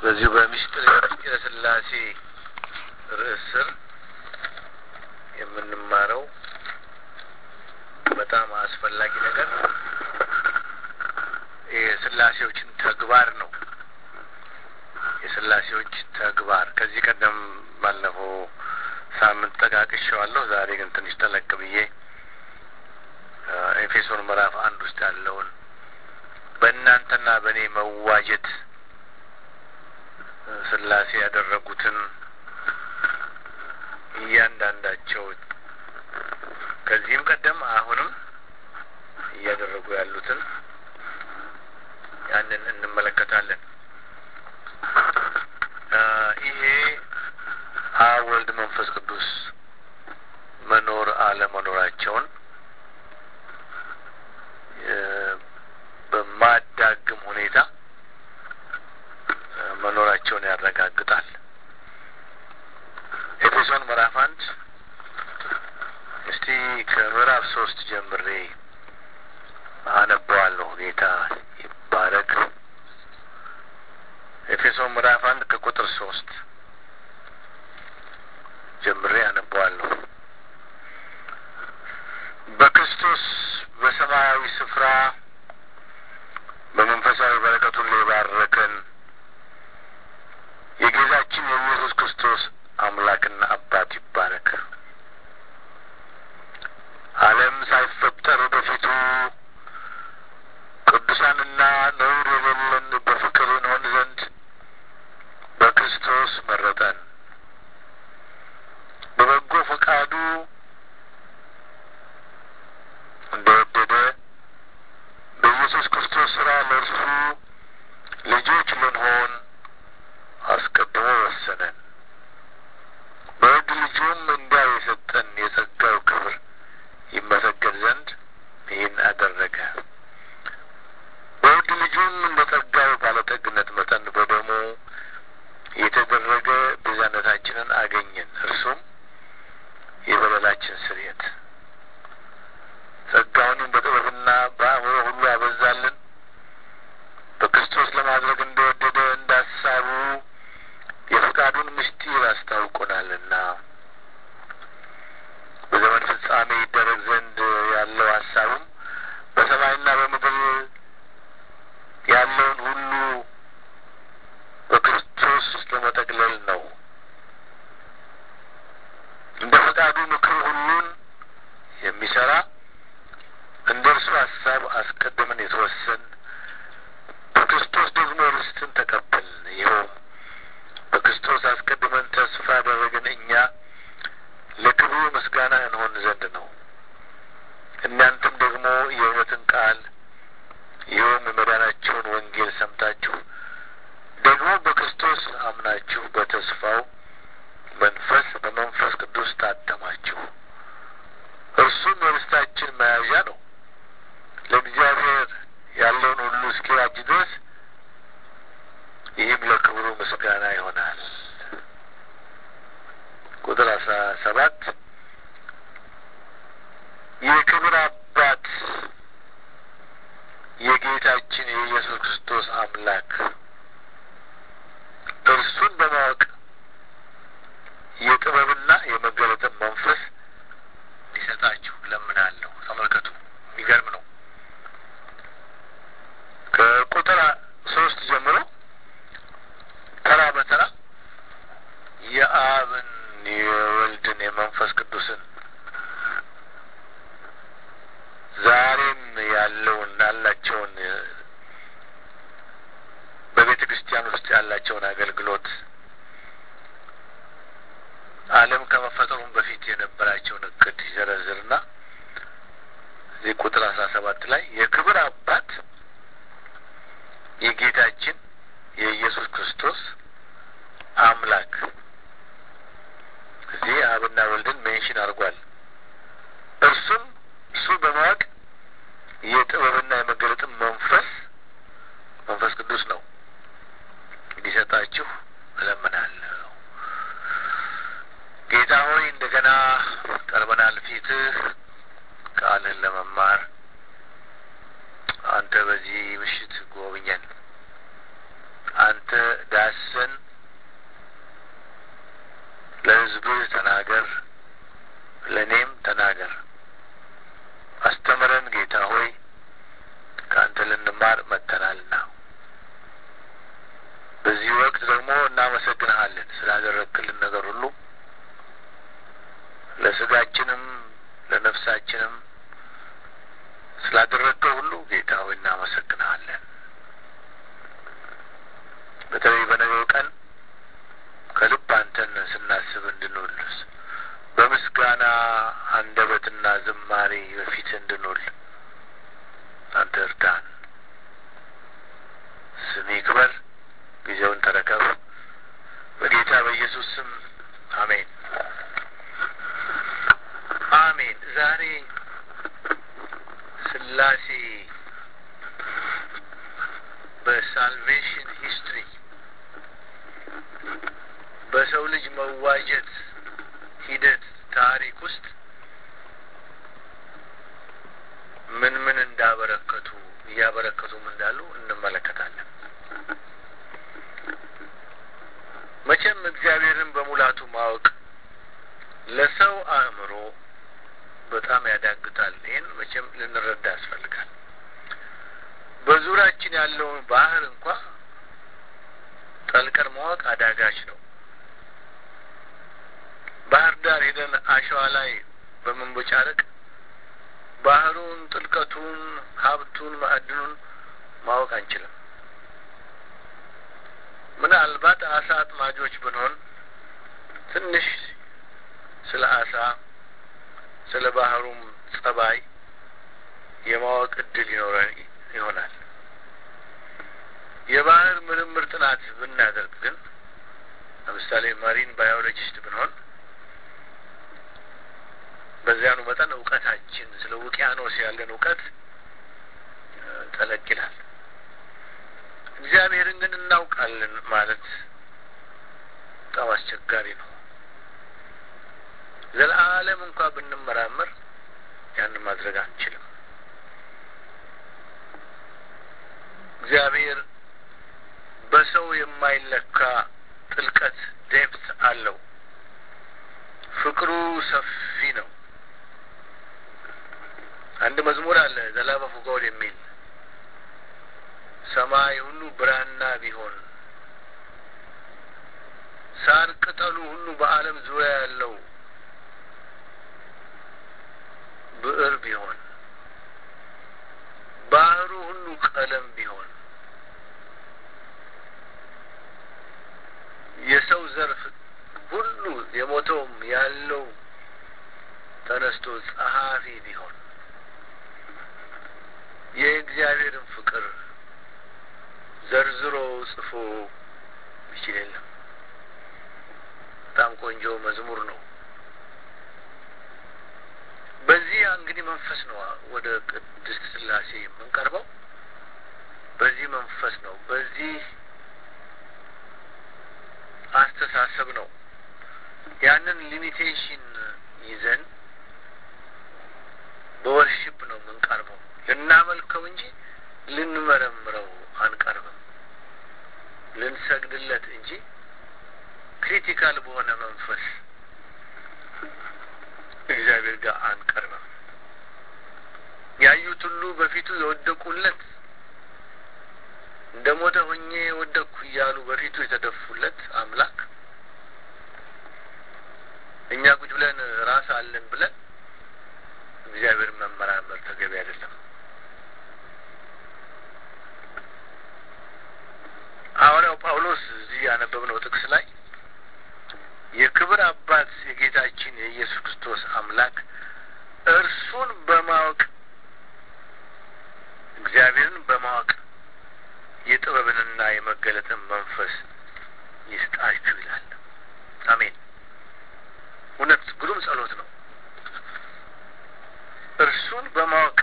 በዚሁ በምስጢር የምስጢረ ስላሴ ርዕስ ስር የምንማረው በጣም አስፈላጊ ነገር የስላሴዎችን ተግባር ነው። የስላሴዎች ተግባር ከዚህ ቀደም ባለፈው ሳምንት ጠቃቅሼዋለሁ። ዛሬ ግን ትንሽ ጠለቅ ብዬ ኤፌሶን ምዕራፍ አንድ ውስጥ ያለውን በእናንተና በእኔ መዋጀት ስላሴ ያደረጉትን እያንዳንዳቸው ከዚህም ቀደም አሁንም እያደረጉ ያሉትን ያንን እንመለከታለን። ይሄ አብ ወልድ መንፈስ ቅዱስ መኖር አለመኖራቸውን በማዳግም ሁኔታ መኖራቸውን ያረጋግጣል። ኤፌሶን ምዕራፍ አንድ እስቲ ከምዕራፍ ሶስት ጀምሬ አነበዋለሁ። ጌታ ይባረክ። ኤፌሶን ምዕራፍ አንድ ከቁጥር ሶስት ጀምሬ አነበዋለሁ። በክርስቶስ በሰማያዊ ስፍራ በመንፈሳዊ በረከት ሁሉ የባረከን የጌታችን የኢየሱስ ክርስቶስ አምላክና አባት ይባረክ። ዓለም ሳይፈጠር በፊቱ ቅዱሳንና ነውር የሌለን በፍቅር እንሆን ዘንድ በክርስቶስ መረጠን። በበጎ ፈቃዱ እንደወደደ በኢየሱስ ክርስቶስ ስራ ለእርሱ ልጆች ልንሆን አስቀድሞ ወሰነን። በውድ ልጁም እንዲያ የሰጠን የጸጋው ክብር ይመሰገን ዘንድ ይህን አደረገ። በውድ ልጁም እንደ ጸጋው ባለጠግነት መጠን በደሙ የተደረገ ቤዛነታችንን አገኘን። እርሱም የበደላችን ስርየት ጸጋውንም በጥበብና በአእምሮ ሁሉ አበዛልን። በክርስቶስ ለማድረግ እንደወደደ እንደ ሀሳቡ የፈቃዱን ምስጢር አስታውቆናልና በዘመን ፍጻሜ ይደረግ ዘንድ ያለው ሀሳቡም በሰማይና በምድር ያለውን ሁሉ በክርስቶስ ለመጠቅለል ነው። እንደ ፈቃዱ ምክር ሁሉን የሚሰራ እንደ እርሱ ሀሳብ አስቀድመን የተወሰን በክርስቶስ ደግሞ ርስትን ተቀበልን። ይኸውም በክርስቶስ አስቀድመን ተስፋ ያደረግን እኛ ለክብሩ ምስጋና እንሆን ዘንድ ነው። እናንተም ደግሞ የእውነትን ቃል ይኸውም የመዳናቸውን ወንጌል ሰምታችሁ ደግሞ በክርስቶስ አምናችሁ በተስፋው መንፈስ በመንፈስ ቅዱስ ታተማችሁ። እርሱም የርስታችን መያዣ ነው ለእግዚአብሔር ያለውን ሁሉ እስኪዋጅ ድረስ ይህም ለክብሩ ምስጋና ይሆናል። ቁጥር አስራ ሰባት የክብር አባት የጌታችን የኢየሱስ ክርስቶስ አምላክ እርሱን በማወቅ የጥበብና የመገለጥን መንፈስ እንዲሰጣችሁ ለምናለሁ። ተመልከቱ፣ የሚገርም ነው። ከቁጥር ሶስት ጀምሮ ተራ በተራ የአብን የወልድን የመንፈስ ቅዱስን ዛሬም ያለውን ያላቸውን በቤተ ክርስቲያን ውስጥ ያላቸውን አገልግሎት ዓለም ከመፈጠሩም በፊት የነበራቸውን እቅድ ይዘረዝርና እዚህ ቁጥር አስራ ሰባት ላይ የክብር አባት የጌታችን የኢየሱስ ክርስቶስ አምላክ እዚህ አብና ወልድን ሜንሽን አድርጓል። እርሱም እሱ በማወቅ የጥበብና የመገለጥን መንፈስ መንፈስ ቅዱስ ነው እንዲሰጣችሁ እለምናለሁ። ጌታ ሆይ እንደገና ቀርበናል ፊትህ ቃልህን ለመማር አንተ በዚህ ምሽት ጎብኘን። አንተ ዳሰ በዚህ ወቅት ደግሞ እናመሰግንሃለን ስላደረግክልን ነገር ሁሉ ለስጋችንም ለነፍሳችንም ስላደረግከው ሁሉ ጌታ ሆይ እናመሰግንሃለን። በተለይ በነገው ቀን ከልብ አንተን ስናስብ እንድንውል በምስጋና አንደበትና ዝማሬ በፊት እንድንውል አንተ እርዳን። ስም ይክበር። ጊዜውን ተረከብ። በጌታ በኢየሱስ ስም አሜን፣ አሜን። ዛሬ ስላሴ በሳልቬሽን ሂስትሪ በሰው ልጅ መዋጀት ሂደት ታሪክ ውስጥ ምን ምን እንዳበረከቱ እያበረከቱም እንዳሉ እንመለከታለን። መቼም እግዚአብሔርን በሙላቱ ማወቅ ለሰው አእምሮ በጣም ያዳግታል። ይህን መቼም ልንረዳ ያስፈልጋል። በዙሪያችን ያለውን ባህር እንኳ ጠልቀን ማወቅ አዳጋች ነው። ባህር ዳር ሄደን አሸዋ ላይ በመንቦጫረቅ ባህሩን፣ ጥልቀቱን፣ ሀብቱን፣ ማዕድኑን ማወቅ አንችልም። ምናልባት አሳ አጥማጆች ብንሆን ትንሽ ስለ አሳ ስለ ባህሩም ጸባይ የማወቅ እድል ይኖረን ይሆናል። የባህር ምርምር ጥናት ብናደርግ ግን ለምሳሌ ማሪን ባዮሎጂስት ብንሆን በዚያኑ መጠን እውቀታችን ስለ ውቅያኖስ ያለን እውቀት ጠለቅ ይላል። እግዚአብሔርን ግን እናውቃለን ማለት በጣም አስቸጋሪ ነው። ዘለዓለም እንኳ ብንመራመር ያንን ማድረግ አንችልም። እግዚአብሔር በሰው የማይለካ ጥልቀት ዴፕት አለው። ፍቅሩ ሰፊ ነው። አንድ መዝሙር አለ ዘላበ ፉጋውል የሚል ሰማይ ሁሉ ብራና ቢሆን ሳር ቅጠሉ ሁሉ በዓለም ዙሪያ ያለው ብዕር ቢሆን ባህሩ ሁሉ ቀለም ቢሆን የሰው ዘርፍ ሁሉ የሞተውም ያለው ተነስቶ ጸሐፊ ቢሆን የእግዚአብሔርን ፍቅር ዘርዝሮ ጽፎ ይችል የለም። በጣም ቆንጆ መዝሙር ነው። በዚህ እንግዲህ መንፈስ ነው ወደ ቅድስት ሥላሴ የምንቀርበው። በዚህ መንፈስ ነው፣ በዚህ አስተሳሰብ ነው። ያንን ሊሚቴሽን ይዘን በወርሽፕ ነው የምንቀርበው። ልናመልከው እንጂ ልንመረምረው አንቀርብም። ልንሰግድለት እንጂ ክሪቲካል በሆነ መንፈስ እግዚአብሔር ጋር አንቀርብም። ያዩት ሁሉ በፊቱ የወደቁለት እንደ ሞተ ሆኜ የወደቅኩ እያሉ በፊቱ የተደፉለት አምላክ እኛ ቁጭ ብለን ራስ አለን ብለን እግዚአብሔርን መመራመር ተገቢ አይደለም። ሐዋርያው ጳውሎስ እዚህ ያነበብነው ጥቅስ ላይ የክብር አባት የጌታችን የኢየሱስ ክርስቶስ አምላክ እርሱን በማወቅ እግዚአብሔርን በማወቅ የጥበብንና የመገለጥን መንፈስ ይስጣችሁ ይላል። አሜን። እውነት ግሩም ጸሎት ነው። እርሱን በማወቅ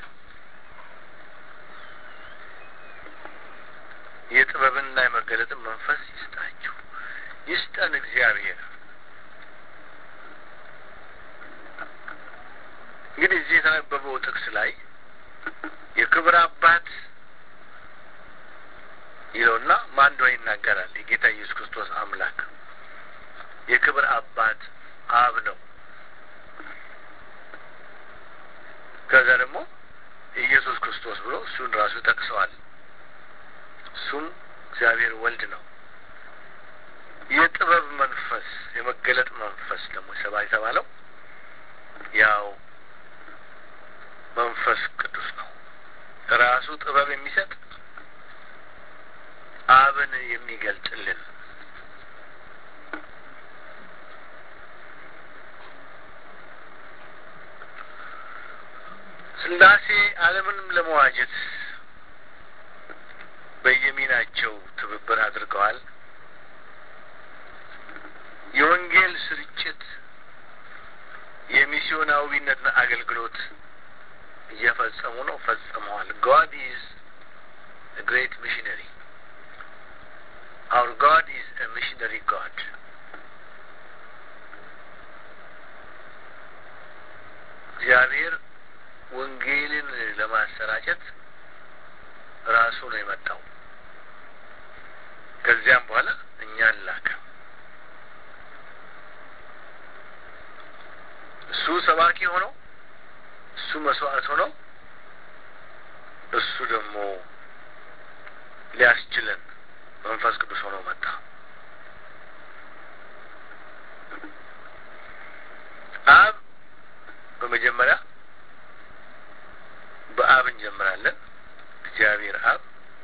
የጥበብንና የመገለጥን መንፈስ ይስጣችሁ፣ ይስጠን እግዚአብሔር። እንግዲህ እዚህ የተነበበው ጥቅስ ላይ የክብር አባት ይለውና ማን እንደሆነ ይናገራል። የጌታ ኢየሱስ ክርስቶስ አምላክ የክብር አባት አብ ነው። ከዛ ደግሞ ኢየሱስ ክርስቶስ ብሎ እሱን ራሱ ጠቅሰዋል። እሱም እግዚአብሔር ወልድ ነው። የጥበብ መንፈስ የመገለጥ መንፈስ ደግሞ ሰባ የተባለው ያው መንፈስ ቅዱስ ነው። ራሱ ጥበብ የሚሰጥ አብን የሚገልጥልን ስላሴ ዓለምንም ለመዋጀት በየሚናቸው ትብብር አድርገዋል። የወንጌል ስርጭት የሚስዮናዊነትን አገልግሎት እየፈጸሙ ነው፣ ፈጽመዋል። ጋድ ኢዝ ግሬት ሚሽነሪ አውር ጋድ ኢዝ ሚሽነሪ ጋድ እግዚአብሔር ወንጌልን ለማሰራጨት ራሱ ነው የመጣው። ከዚያም በኋላ እኛን ላከ። እሱ ሰባኪ ሆነው እሱ መስዋዕት ሆነው እሱ ደግሞ ሊያስችለን መንፈስ ቅዱስ ሆኖ መጣ። አብ በመጀመሪያ በአብ እንጀምራለን። እግዚአብሔር አብ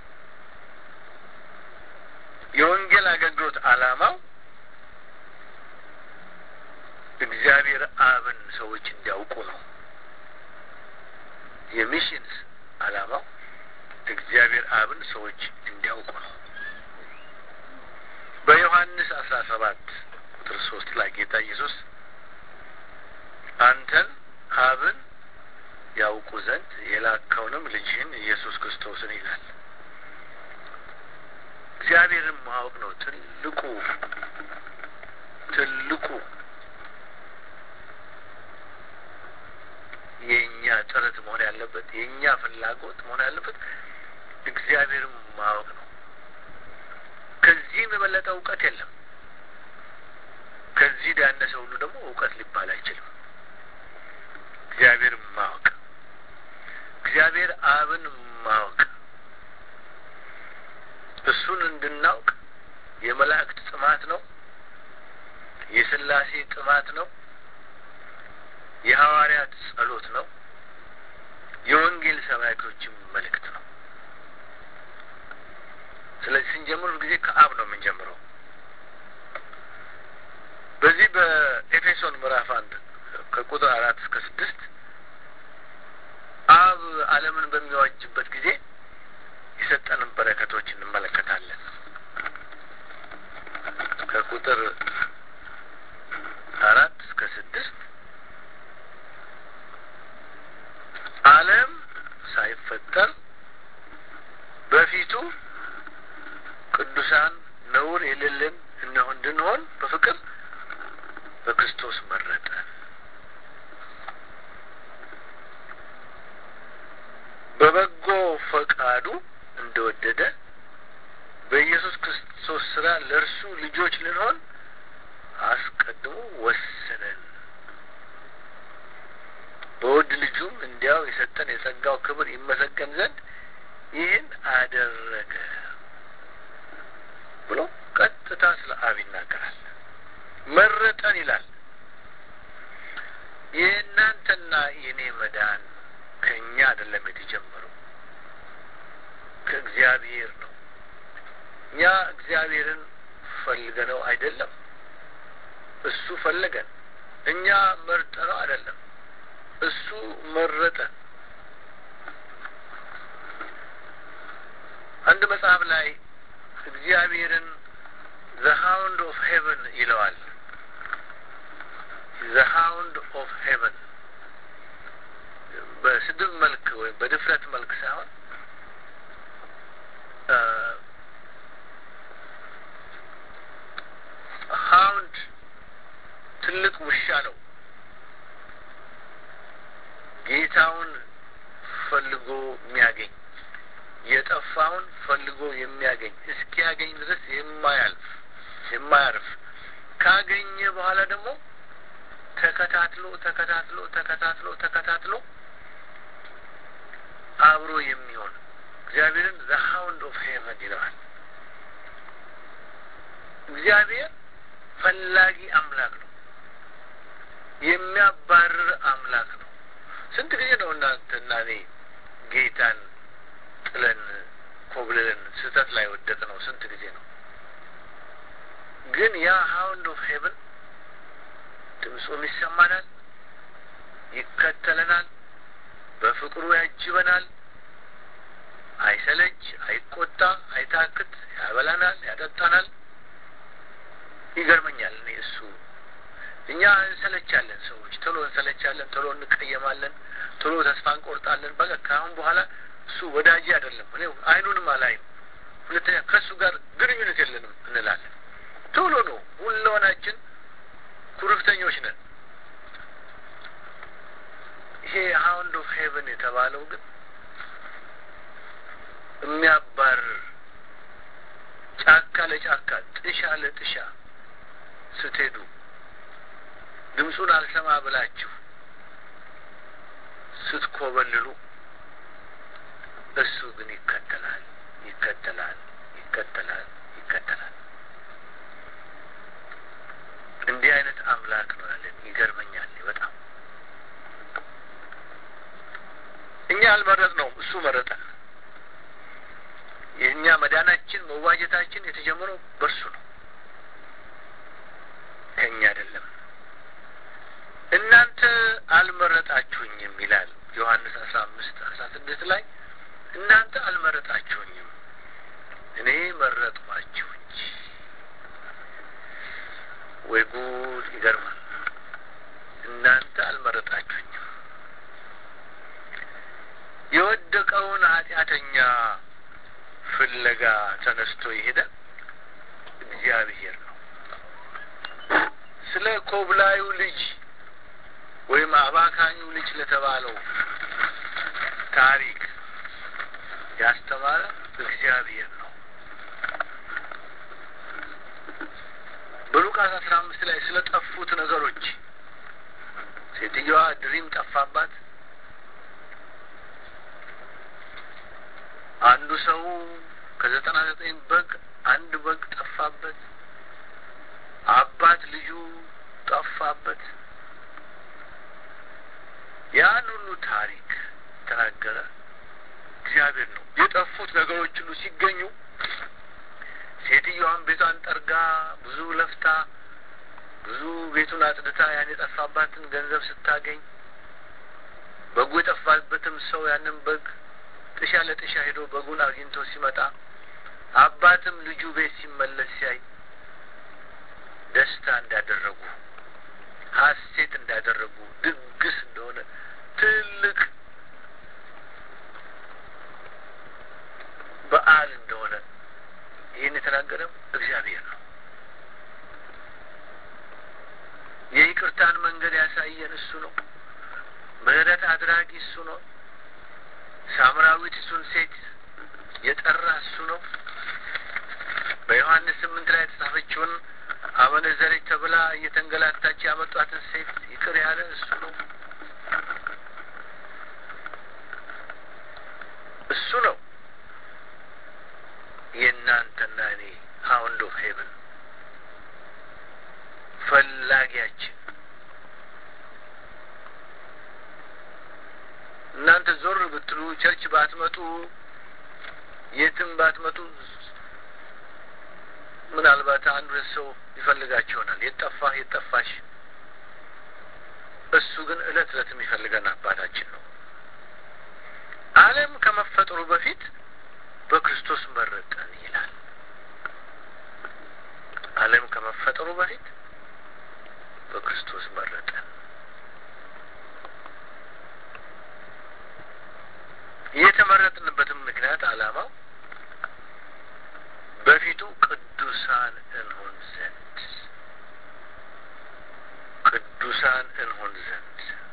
የወንጌል አገልግሎት ዓላማው እግዚአብሔር አብን ሰዎች እንዲያውቁ ነው። የሚሽንስ ዓላማው እግዚአብሔር አብን ሰዎች እንዲያውቁ ነው። በዮሐንስ አስራ ሰባት ቁጥር ሶስት ላይ ጌታ ኢየሱስ አንተን አብን ያውቁ ዘንድ የላከውንም ልጅህን ኢየሱስ ክርስቶስን ይላል። እግዚአብሔርን ማወቅ ነው ትልቁ ትልቁ የእኛ ጥረት መሆን ያለበት የእኛ ፍላጎት መሆን ያለበት እግዚአብሔርን ማወቅ ነው። ከዚህም የበለጠ እውቀት የለም። ከዚህ ያነሰ ሁሉ ደግሞ እውቀት ሊባል አይችልም። እግዚአብሔርን ማወቅ እግዚአብሔር አብን ማወቅ እሱን እንድናውቅ የመላእክት ጥማት ነው። የስላሴ ጥማት ነው። የሐዋርያት ጸሎት ነው። የወንጌል ሰባኪዎችም መልእክት ነው። ስለዚህ ስንጀምር ጊዜ ከአብ ነው የምንጀምረው። በዚህ በኤፌሶን ምዕራፍ አንድ ከቁጥር አራት እስከ ስድስት አብ ዓለምን በሚዋጅበት ጊዜ የሰጠንን በረከቶች እንመለከታለን። ከቁጥር አራት እስከ ስድስት ዓለም ሳይፈጠር በፊቱ ቅዱሳን ነውር የሌለን እነሆ እንድንሆን በፍቅር በክርስቶስ መረጠ። በበጎ ፈቃዱ እንደወደደ በኢየሱስ ክርስቶስ ስራ ለእርሱ ልጆች ልንሆን አስቀድሞ ወሰነን። በውድ ልጁም እንዲያው የሰጠን የጸጋው ክብር ይመሰገን ዘንድ ይህን አደረገ ብሎ ቀጥታ ስለ አብ ይናገራል። መረጠን ይላል። የእናንተና የእኔ መዳን ከእኛ አይደለም የተጀመረው ከእግዚአብሔር ነው። እኛ እግዚአብሔርን ፈልገነው አይደለም፣ እሱ ፈለገን። እኛ መርጠነው አይደለም፣ እሱ መረጠን። አንድ መጽሐፍ ላይ እግዚአብሔርን ዘ ሃውንድ ኦፍ ሄቨን ይለዋል። ዘ ሃውንድ ኦፍ ሄቨን በስድብ መልክ ወይም በድፍረት መልክ ሳይሆን ሃውንድ ትልቅ ውሻ ነው። ጌታውን ፈልጎ የሚያገኝ የጠፋውን ፈልጎ የሚያገኝ እስኪያገኝ ድረስ የማያልፍ የማያርፍ ካገኘ በኋላ ደግሞ ተከታትሎ ተከታትሎ ተከታትሎ ተከታትሎ አብሮ የሚሆን እግዚአብሔርን ዘ ሃውንድ ኦፍ ሄቨን ይለዋል። እግዚአብሔር ፈላጊ አምላክ ነው። የሚያባርር አምላክ ነው። ስንት ጊዜ ነው እናንተና እኔ ጌታን ጥለን ኮብልለን ስህተት ላይ ወደቅ ነው? ስንት ጊዜ ነው? ግን ያ ሀውንድ ኦፍ ሄቨን ድምፁም ይሰማናል፣ ይከተለናል፣ በፍቅሩ ያጅበናል። አይሰለች፣ አይቆጣ፣ አይታክት፣ ያበላናል፣ ያጠጣናል። ይገርመኛል እኔ እሱ እኛ እንሰለቻለን፣ ሰዎች ቶሎ እንሰለቻለን፣ ቶሎ እንቀየማለን፣ ቶሎ ተስፋ እንቆርጣለን። በቃ ከአሁን በኋላ እሱ ወዳጅ አይደለም፣ እኔ አይኑንም አላይም፣ ሁለተኛ ከእሱ ጋር ግንኙነት የለንም እንላለን። ቶሎ ነው ሁለሆናችን ኩርፍተኞች ነን። ይሄ ሀውንድ ኦፍ ሄቨን የተባለው ግን የሚያባርር ጫካ ለጫካ ጥሻ ለጥሻ ስትሄዱ ድምፁን አልሰማ ብላችሁ ስትኮበልሉ እሱ ግን ይከተላል፣ ይከተላል፣ ይከተላል፣ ይከተላል። እንዲህ አይነት አምላክ ነው ያለን። ይገርመኛል በጣም እኛ አልመረጥ ነው፣ እሱ መረጠን። የእኛ መዳናችን መዋጀታችን የተጀመረው በእርሱ ነው፣ ከእኛ አይደለም። እናንተ አልመረጣችሁኝም ይላል ዮሐንስ አስራ አምስት አስራ ስድስት ላይ እናንተ አልመረጣችሁኝም እኔ መረጥኳችሁ እንጂ። ወይ ጉድ! ይገርማል። እናንተ አልመረጣችሁኝም። የወደቀውን ኃጢአተኛ ፍለጋ ተነስቶ የሄደ እግዚአብሔር ነው። ስለ ኮብላዩ ልጅ ወይም አባካኙ ልጅ ለተባለው ታሪክ ያስተማረ እግዚአብሔር ነው። በሉቃስ አስራ አምስት ላይ ስለ ጠፉት ነገሮች ሴትየዋ ድሪም ጠፋባት። አንዱ ሰው ከዘጠና ዘጠኝ በግ አንድ በግ ጠፋበት። አባት ልጁ ጠፋበት። ያን ሁሉ ታሪክ ተናገረ እግዚአብሔር ነው። የጠፉት ነገሮች ሁሉ ሲገኙ ሴትዮዋን ቤቷን ጠርጋ ብዙ ለፍታ ብዙ ቤቱን አጽድታ ያን የጠፋባትን ገንዘብ ስታገኝ በጉ የጠፋበትም ሰው ያንን በግ ጥሻ ለጥሻ ሄዶ በጉን አግኝቶ ሲመጣ አባትም ልጁ ቤት ሲመለስ ሲያይ ደስታ እንዳደረጉ ሐሴት እንዳደረጉ ድግስ እንደሆነ ትልቅ በዓል እንደሆነ ይህን የተናገረው እግዚአብሔር ነው። የይቅርታን መንገድ ያሳየን እሱ ነው። ምሕረት አድራጊ እሱ ነው። ሳምራዊት እሱን ሴት የጠራ እሱ ነው። በዮሐንስ ስምንት ላይ የተጻፈችውን አመነዘረች ተብላ እየተንገላታች ያመጧትን ሴት ይቅር ያለ እሱ ነው። እሱ ነው የእናንተና እኔ ሀውንድ ኦፍ ሄቨን ፈላጊያችን። እናንተ ዞር ብትሉ ቸርች ባትመጡ የትም ባትመጡ ምናልባት አንድ ሁለት ሰው ይፈልጋችሁ ይሆናል። የጠፋህ የጠፋሽ። እሱ ግን እለት እለት የሚፈልገን አባታችን ነው። ዓለም ከመፈጠሩ በፊት በክርስቶስ መረጠን ይላል። ዓለም ከመፈጠሩ በፊት በክርስቶስ መረጠን። የተመረጥንበትም ምክንያት ዓላማው በፊቱ ቅዱሳን እንሆን ዘንድ ቅዱሳን እንሆን ዘንድ።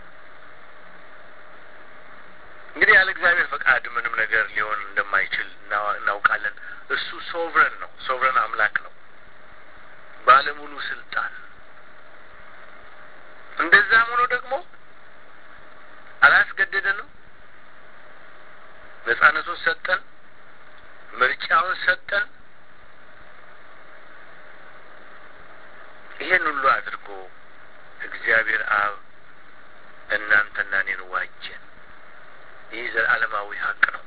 እንግዲህ ያለ እግዚአብሔር ፈቃድ ምንም ነገር ሊሆን እንደማይችል እናውቃለን። እሱ ሶቭረን ነው፣ ሶቭረን አምላክ ነው፣ ባለሙሉ ስልጣን። እንደዛም ሆኖ ደግሞ አላስገደደንም። ነጻነቱን ሰጠን፣ ምርጫውን ሰጠን። ይህን ሁሉ አድርጎ እግዚአብሔር አብ እናንተና እኔን ዋጀን። ይህ ዘላለማዊ ሀቅ ነው።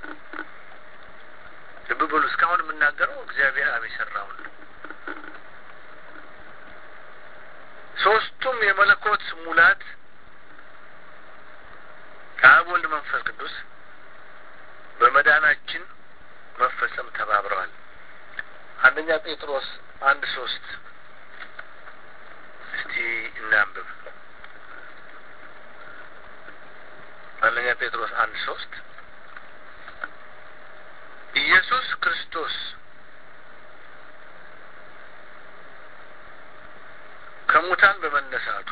ልብ በሉ። እስካሁን የምናገረው እግዚአብሔር አብ የሰራውን ነው። ሶስቱም የመለኮት ሙላት ከአብ ወልድ፣ መንፈስ ቅዱስ በመዳናችን መፈጸም ተባብረዋል። አንደኛ ጴጥሮስ አንድ ሶስት እስቲ እናንብብ። አንደኛ ጴጥሮስ አንድ ሶስት ኢየሱስ ክርስቶስ ከሙታን በመነሳቱ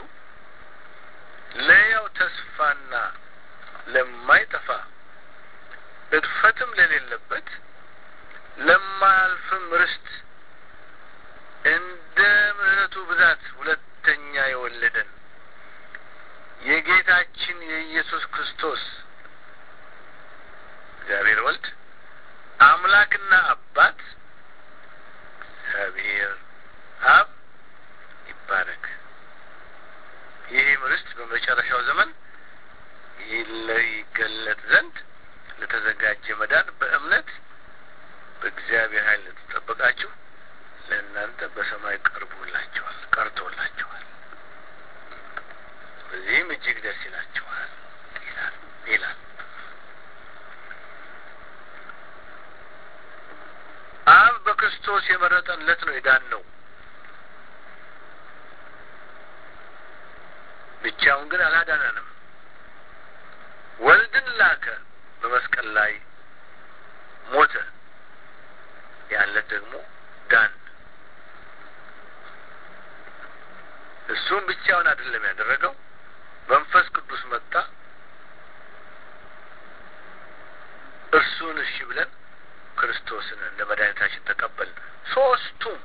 ለሕያው ተስፋና ለማይጠፋ እድፈትም ለሌለበት ለማያልፍም ርስት እንደ ምሕረቱ ብዛት ሁለተኛ የወለደን የጌታችን የኢየሱስ ክርስቶስ እግዚአብሔር ወልድ አምላክና አባት እግዚአብሔር አብ ይባረክ። ይህም ርስት በመጨረሻው ዘመን ይገለጥ ዘንድ ለተዘጋጀ መዳን በእምነት በእግዚአብሔር ኃይል ለተጠበቃችሁ ለእናንተ በሰማይ ቀርቦላችኋል ቀርቶላችኋል። በዚህም እጅግ ደስ ይላችኋል ይላል ይላል። አብ በክርስቶስ የመረጠን ለት ነው የዳን ነው። ብቻውን ግን አላዳነንም። ወልድን ላከ፣ በመስቀል ላይ ሞተ። ያለት ደግሞ ዳን። እሱም ብቻውን አይደለም ያደረገው፣ መንፈስ ቅዱስ መጣ። እርሱን እሺ ብለን ክርስቶስን እንደ መድኃኒታችን ተቀበልን። ሶስቱም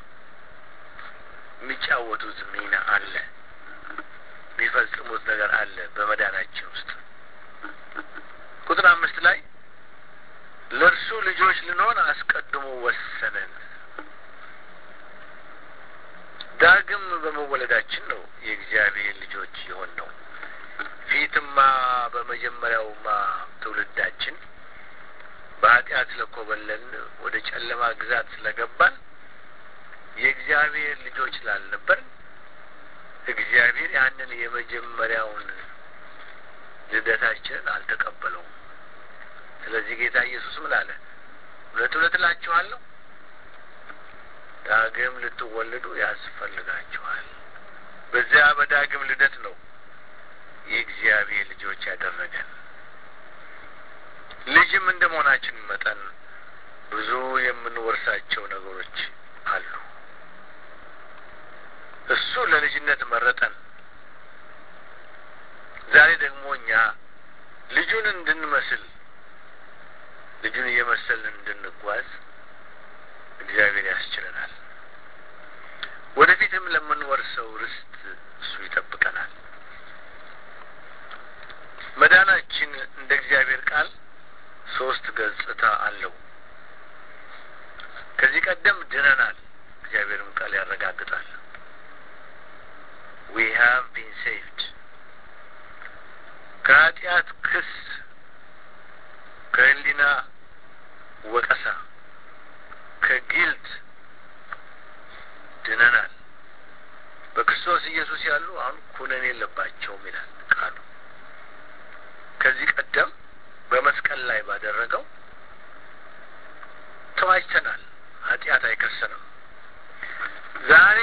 የሚጫወቱት ሚና አለ፣ የሚፈጽሙት ነገር አለ በመዳናችን ውስጥ። ቁጥር አምስት ላይ ለእርሱ ልጆች ልንሆን አስቀድሞ ወሰነን። ዳግም በመወለዳችን ነው የእግዚአብሔር ልጆች የሆን ነው። ፊትማ በመጀመሪያውማ ትውልዳችን በኃጢአት ስለኮበለን ወደ ጨለማ ግዛት ስለገባን የእግዚአብሔር ልጆች ስላልነበርን እግዚአብሔር ያንን የመጀመሪያውን ልደታችንን አልተቀበለውም። ስለዚህ ጌታ ኢየሱስ ምን አለ? እውነት እውነት እላችኋለሁ ዳግም ልትወለዱ ያስፈልጋችኋል። በዚያ በዳግም ልደት ነው የእግዚአብሔር ልጆች ያደረገን። ልጅም እንደ መሆናችን መጠን ብዙ የምንወርሳቸው ነገሮች አሉ። እሱ ለልጅነት መረጠን። ዛሬ ደግሞ እኛ ልጁን እንድንመስል ልጁን እየመሰልን እንድንጓዝ እግዚአብሔር ያስችለናል። ወደፊትም ለምንወርሰው ርስት እሱ ይጠብቀናል። መዳናችን እንደ እግዚአብሔር ቃል ሶስት ገጽታ አለው። ከዚህ ቀደም ድነናል፣ እግዚአብሔርም ቃል ያረጋግጣል። ዊ ሃቭ ቢን ሴቭድ ከኃጢአት ክስ ከህሊና ወቀሳ ከጊልት ድነናል። በክርስቶስ ኢየሱስ ያሉ አሁን ኩነኔ የለባቸውም ይላል ቃሉ። ከዚህ ቀደም በመስቀል ላይ ባደረገው ተዋጅተናል። ኃጢአት አይከሰንም። ዛሬ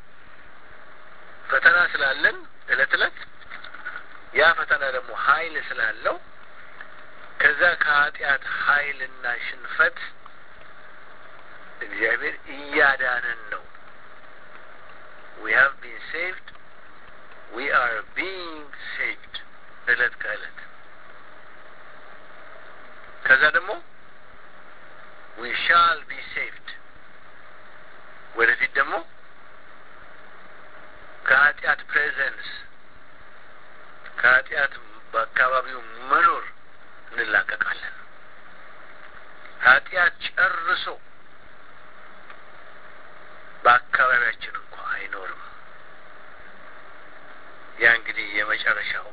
ፈተና ስላለን እለት እለት ያ ፈተና ደግሞ ኃይል ስላለው ከዛ ከኃጢአት ኃይልና ሽንፈት እግዚአብሔር እያዳነን ነው። ዊ ሃቭ ቢን ሴቭድ ዊ አር ቢንግ ሴቭድ እለት ከእለት ከዛ ደግሞ ዊ ሻል ቢ ሴቭድ ወደፊት ደግሞ ከኃጢአት ፕሬዘንስ ከኃጢአት በአካባቢው መኖር እንላቀቃለን። ኃጢአት ጨርሶ በአካባቢያችን እንኳ አይኖርም። የመጨረሻው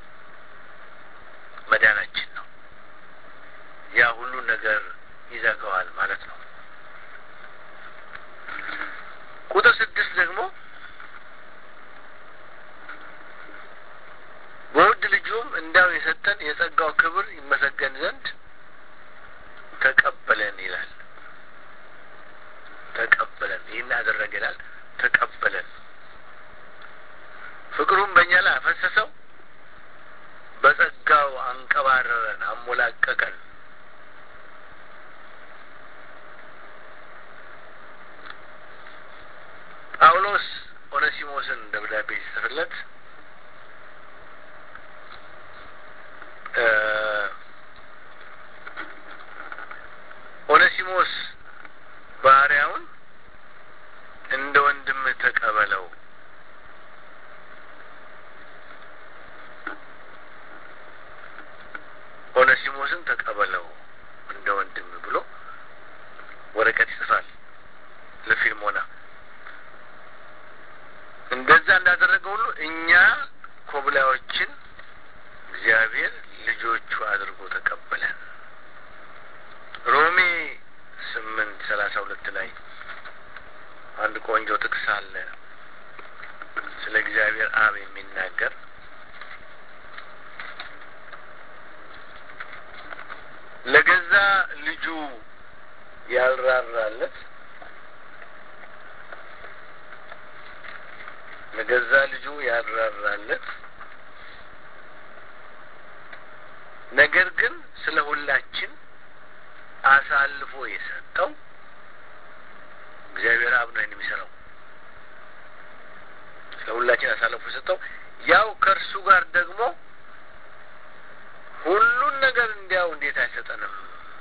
መዳናችን ነው። ያ ሁሉን ነገር ይዘጋዋል ማለት ነው። ቁጥር ስድስት ደግሞ በውድ ልጁም እንዳው የሰጠን የጸጋው ክብር ይመሰገን ዘንድ ተቀበለን ይላል። ተቀበለን ይህን አደረገ ይላል። ተቀበለን ፍቅሩን በእኛ ላይ አፈሰሰው፣ በጸጋው አንቀባረረን፣ አሞላቀቀን። ጳውሎስ ኦነሲሞስን ደብዳቤ ሲጽፍለት ኦነሲሞስ ባሪያውን እንደ ወንድምህ ተቀበለው ኦነሲሞስን ተቀበለው እንደ ወንድም ብሎ ወረቀት ይጽፋል ለፊልሞና። እንደዛ እንዳደረገ ሁሉ እኛ ኮብላዮችን እግዚአብሔር ልጆቹ አድርጎ ተቀበለን። ሮሜ ስምንት ሰላሳ ሁለት ላይ አንድ ቆንጆ ጥቅስ አለ ስለ እግዚአብሔር አብ የሚናገር ለገዛ ልጁ ያልራራለት ለገዛ ልጁ ያልራራለት ነገር ግን ስለ ሁላችን አሳልፎ የሰጠው እግዚአብሔር አብ ነው ይህን የሚሰራው። ስለ ሁላችን አሳልፎ የሰጠው ያው ከእርሱ ጋር ደግሞ ሁሉን ነገር እንዲያው እንዴት አይሰጠንም?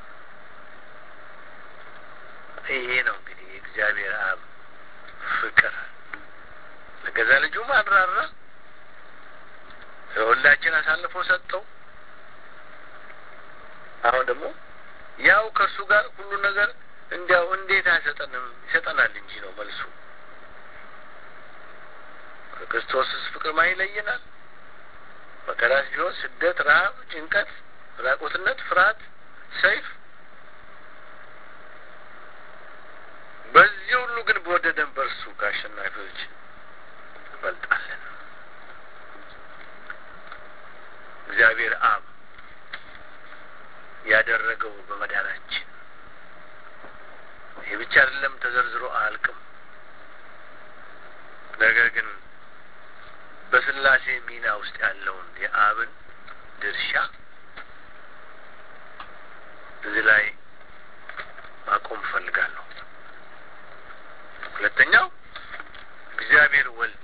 ይሄ ነው እንግዲህ የእግዚአብሔር አብ ፍቅር። ለገዛ ልጁም አድራራ፣ ስለ ሁላችን አሳልፎ ሰጠው። አሁን ደግሞ ያው ከእርሱ ጋር ሁሉ ነገር እንዲያው እንዴት አይሰጠንም? ይሰጠናል እንጂ ነው መልሱ። ከክርስቶስስ ፍቅር ማን ይለየናል? መከራስ ቢሆን፣ ስደት፣ ረሀብ፣ ጭንቀት፣ ራቁትነት፣ ፍርሃት፣ ሰይፍ። በዚህ ሁሉ ግን በወደደን በእርሱ ከአሸናፊዎች እንበልጣለን። እግዚአብሔር አብ ያደረገው በመዳናችን ይህ ብቻ አይደለም፣ ተዘርዝሮ አያልቅም። ነገር ግን በስላሴ ሚና ውስጥ ያለውን የአብን ድርሻ እዚህ ላይ ማቆም እፈልጋለሁ። ሁለተኛው እግዚአብሔር ወልድ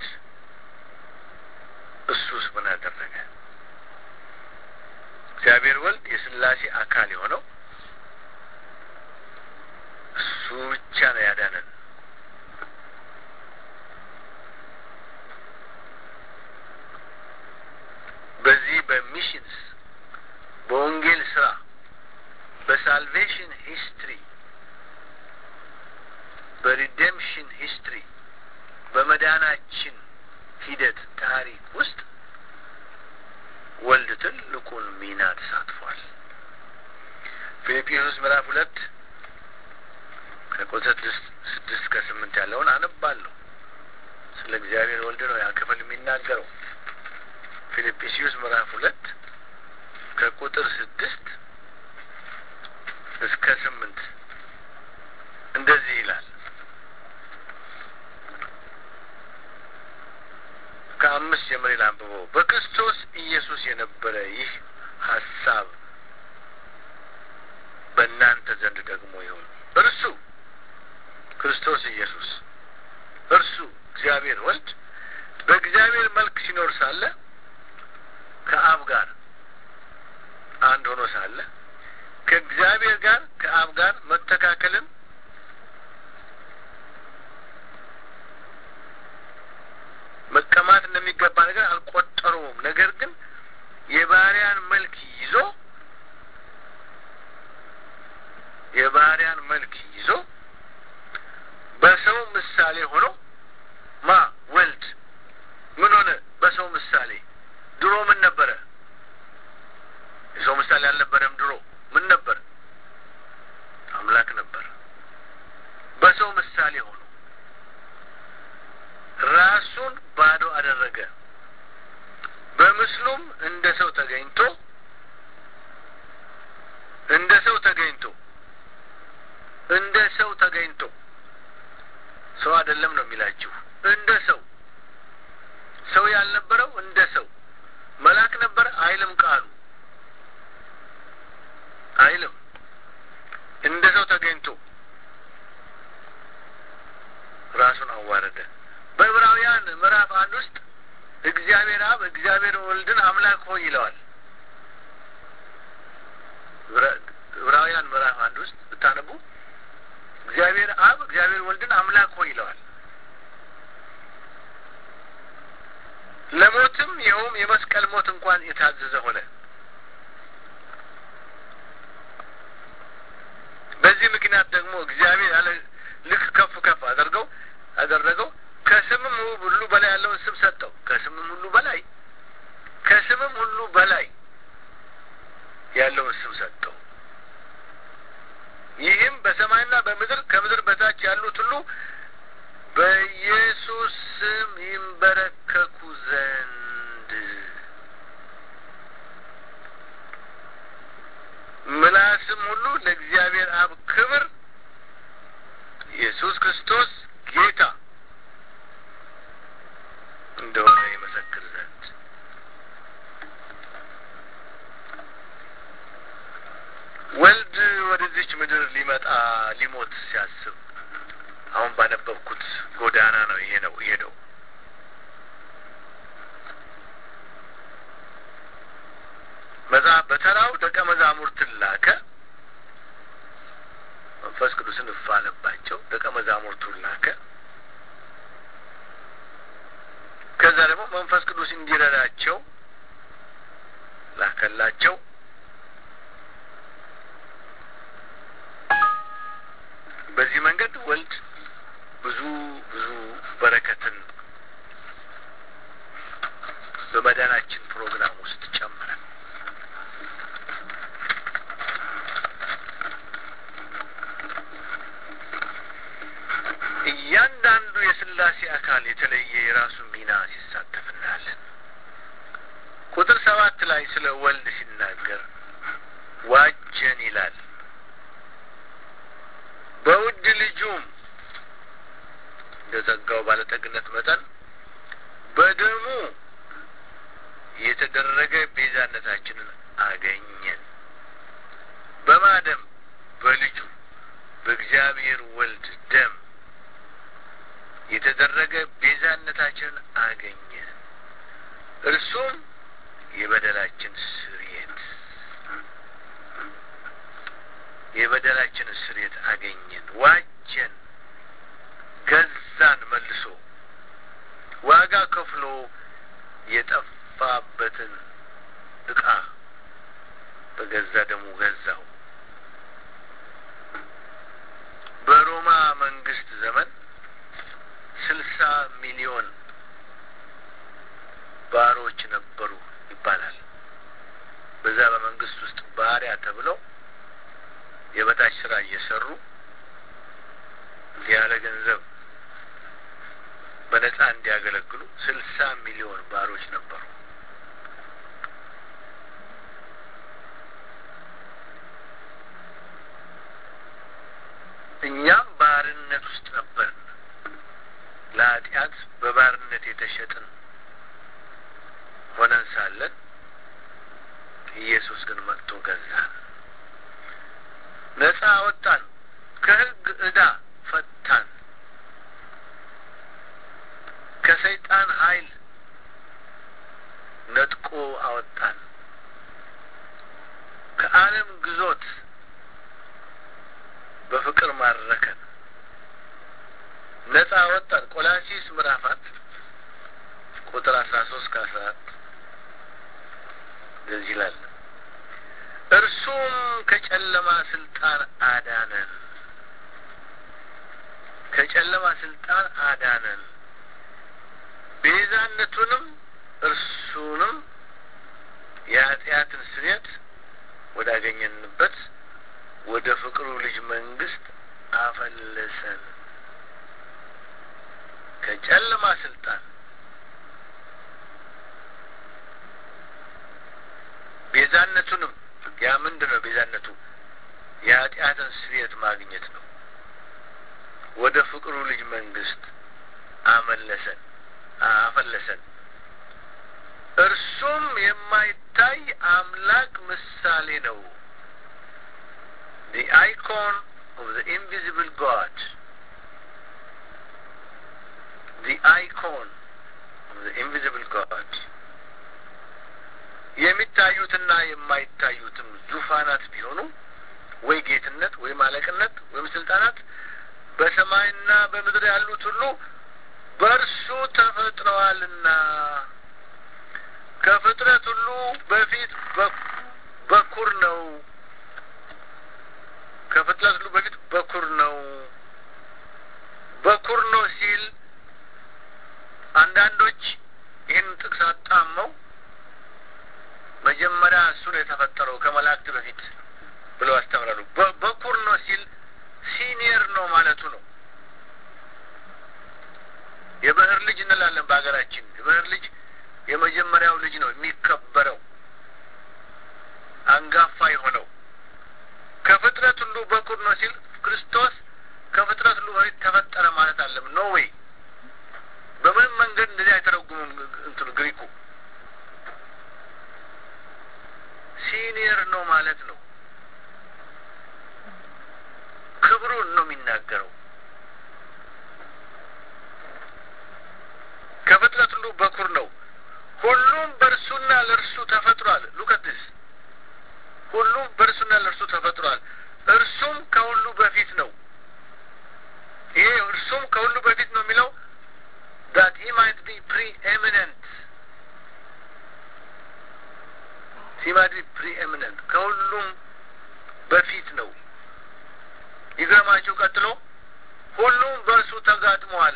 እሱስ ምን አደረገ? እግዚአብሔር ወልድ የስላሴ አካል የሆነው እሱ ብቻ ነው ያዳነን። በዚህ በሚሽንስ በወንጌል ስራ በሳልቬሽን ሂስትሪ በሪዴምሽን ሂስትሪ በመዳናችን ሂደት ታሪክ ውስጥ ወልድ ትልቁን ሚና ተሳትፏል። ፊልጵስዩስ ምዕራፍ ሁለት ከቁጥር ስድስት ከስምንት ያለውን አነባለሁ። ስለ እግዚአብሔር ወልድ ነው ያ ክፍል የሚናገረው። ፊልጵስዩስ ምዕራፍ ሁለት ከቁጥር ስድስት እስከ ስምንት እንደዚህ ይላል። ከአምስት ጀምሬ ላንብበው። በክርስቶስ ኢየሱስ የነበረ ይህ ሀሳብ በእናንተ ዘንድ ደግሞ ይሁን። እርሱ ክርስቶስ ኢየሱስ እርሱ እግዚአብሔር ወልድ በእግዚአብሔር መልክ ሲኖር ሳለ ከአብ ጋር አንድ ሆኖ ሳለ ከእግዚአብሔር ጋር ከአብ ጋር መተካከልን መቀማት እንደሚገባ ነገር አልቆጠሩም። ነገር ግን የባሪያን መልክ ይዞ የባሪያን መልክ ይዞ በሰው ምሳሌ ሆኖ ማ ወልድ ምን ሆነ? በሰው ምሳሌ ምሳሌ ሆኖ ራሱን ባዶ አደረገ። በምስሉም እንደ ሰው ተገኝቶ እንደ ሰው ተገኝቶ እንደ ሰው ተገኝቶ ሰው አይደለም ነው የሚላችሁ። እንደ ሰው ሰው ያልነበረው እንደ ሰው መልአክ ነበረ አይልም ቃሉ አይልም። እንደ ሰው ተገኝቶ ራሱን አዋረደ። በዕብራውያን ምዕራፍ አንድ ውስጥ እግዚአብሔር አብ እግዚአብሔር ወልድን አምላክ ሆይ ይለዋል። ዕብራውያን ምዕራፍ አንድ ውስጥ ብታነቡ እግዚአብሔር አብ እግዚአብሔር ወልድን አምላክ ሆይ ይለዋል። ለሞትም ይኸውም የመስቀል ሞት እንኳን የታዘዘ ሆነ። በዚህ ምክንያት ደግሞ እግዚአብሔር ያለ ልክ ከፍ ከፍ አደርገው አደረገው ከስምም ሁሉ በላይ ያለውን ስም ሰጠው። ከስምም ሁሉ በላይ ከስምም ሁሉ በላይ ያለውን ስም ሰጠው። ይህም በሰማይና በምድር ከምድር በታች ያሉት ሁሉ በኢየሱስ ስም ይንበረከኩ ዘንድ ምላስም ሁሉ ለእግዚአብሔር አብ ክብር ኢየሱስ ክርስቶስ ጌታ እንደሆነ ይመሰክር ዘንድ ወልድ ወደዚች ምድር ሊመጣ ሊሞት ሲያስብ አሁን ባነበብኩት ጎዳና ነው ይሄ ነው ይሄ ነው መጽሐፍ በተራው ደቀ መዛሙርትን ላከ። መንፈስ ቅዱስን እፍ አለባቸው። ደቀ መዛሙርቱን ላከ። ከዛ ደግሞ መንፈስ ቅዱስ እንዲረዳቸው ላከላቸው። በዚህ መንገድ ወልድ ብዙ ብዙ በረከትን በመዳናችን ፕሮግራም ውስጥ ጨመረ። እያንዳንዱ የስላሴ አካል የተለየ የራሱ ሚና ሲሳተፍ እናያለን። ቁጥር ሰባት ላይ ስለ ወልድ ሲናገር ዋጀን ይላል። በውድ ልጁም እንደ ጸጋው ባለጠግነት መጠን በደሙ የተደረገ ቤዛነታችንን አገኘን። በማደም በልጁ በእግዚአብሔር ወልድ ደም የተደረገ ቤዛነታችንን አገኘን። እርሱም የበደላችን ስርየት የበደላችን ስርየት አገኘን። ዋጀን፣ ገዛን። መልሶ ዋጋ ከፍሎ የጠፋበትን እቃ በገዛ ደሙ ገዛው። በሮማ መንግስት ዘመን ስልሳ ሚሊዮን ባሮች ነበሩ ይባላል። በዛ በመንግስት ውስጥ ባሪያ ተብለው የበታች ስራ እየሰሩ ያለ ገንዘብ በነጻ እንዲያገለግሉ ስልሳ ሚሊዮን ባሮች ነበሩ። እኛም ባርነት ውስጥ ነበርን። ለኃጢአት በባርነት የተሸጥን ሆነን ሳለን ኢየሱስ ግን መጥቶ ገዛን፣ ነጻ አወጣን፣ ከሕግ ዕዳ ፈታን፣ ከሰይጣን ኃይል ነጥቆ አወጣን፣ ከዓለም ግዞት በፍቅር ማረከን፣ ነጻ አወጣን። ቆላሲስ ምዕራፍ አንድ ቁጥር አስራ ሶስት ከአስራ አራት እንደዚህ ይላል። እርሱም ከጨለማ ስልጣን አዳነን፣ ከጨለማ ስልጣን አዳነን፣ ቤዛነቱንም እርሱንም የኃጢአትን ስርየት ወዳገኘንበት ወደ ፍቅሩ ልጅ መንግስት አፈለሰን። የጨለማ ስልጣን ቤዛነቱንም ያ ምንድን ነው ቤዛነቱ? የኃጢአትን ስርየት ማግኘት ነው። ወደ ፍቅሩ ልጅ መንግስት አመለሰን አፈለሰን። እርሱም የማይታይ አምላክ ምሳሌ ነው። the icon of the invisible God the icon of the invisible God የሚታዩትና የማይታዩትም ዙፋናት ቢሆኑ ወይ ጌትነት ወይም አለቅነት ወይም ስልጣናት በሰማይና በምድር ያሉት ሁሉ በእርሱ ተፈጥረዋልና ከፍጥረት ሁሉ በፊት በኩር ነው። ከፍጥረት ሁሉ በፊት በኩር ነው። በኩር ነው ሲል አንዳንዶች ይህን ጥቅስ አጣመው መጀመሪያ እሱ ነው የተፈጠረው ከመላእክት በፊት ብለው ያስተምራሉ። በኩር ነው ሲል ሲኒየር ነው ማለቱ ነው። የብህር ልጅ እንላለን በሀገራችን። የብህር ልጅ የመጀመሪያው ልጅ ነው የሚከበረው፣ አንጋፋ የሆነው ከፍጥረት ሁሉ በኩር ነው ሲል ክርስቶስ ከፍጥረት ሁሉ በፊት ተፈጠረ ማለት አለም ኖ ዌይ። በምንም መንገድ እንደዚህ አይተረጉሙም እንትኑ ግሪኩ ሲኒየር ነው ማለት ነው። ክብሩን ነው የሚናገረው። ከፍጥረት ሁሉ በኩር ነው። ሁሉም በእርሱና ለእርሱ ተፈጥሯል። ሉከትስ ሁሉም በእርሱና ለእርሱ ተፈጥሯል። እርሱም ከሁሉ በፊት ነው። ይሄ እርሱም ከሁሉ በፊት ነው የሚለው that he might be preeminent he might be preeminent ከሁሉም በፊት ነው። ይገርማችሁ ቀጥሎ ሁሉም በእርሱ ተጋጥሟል።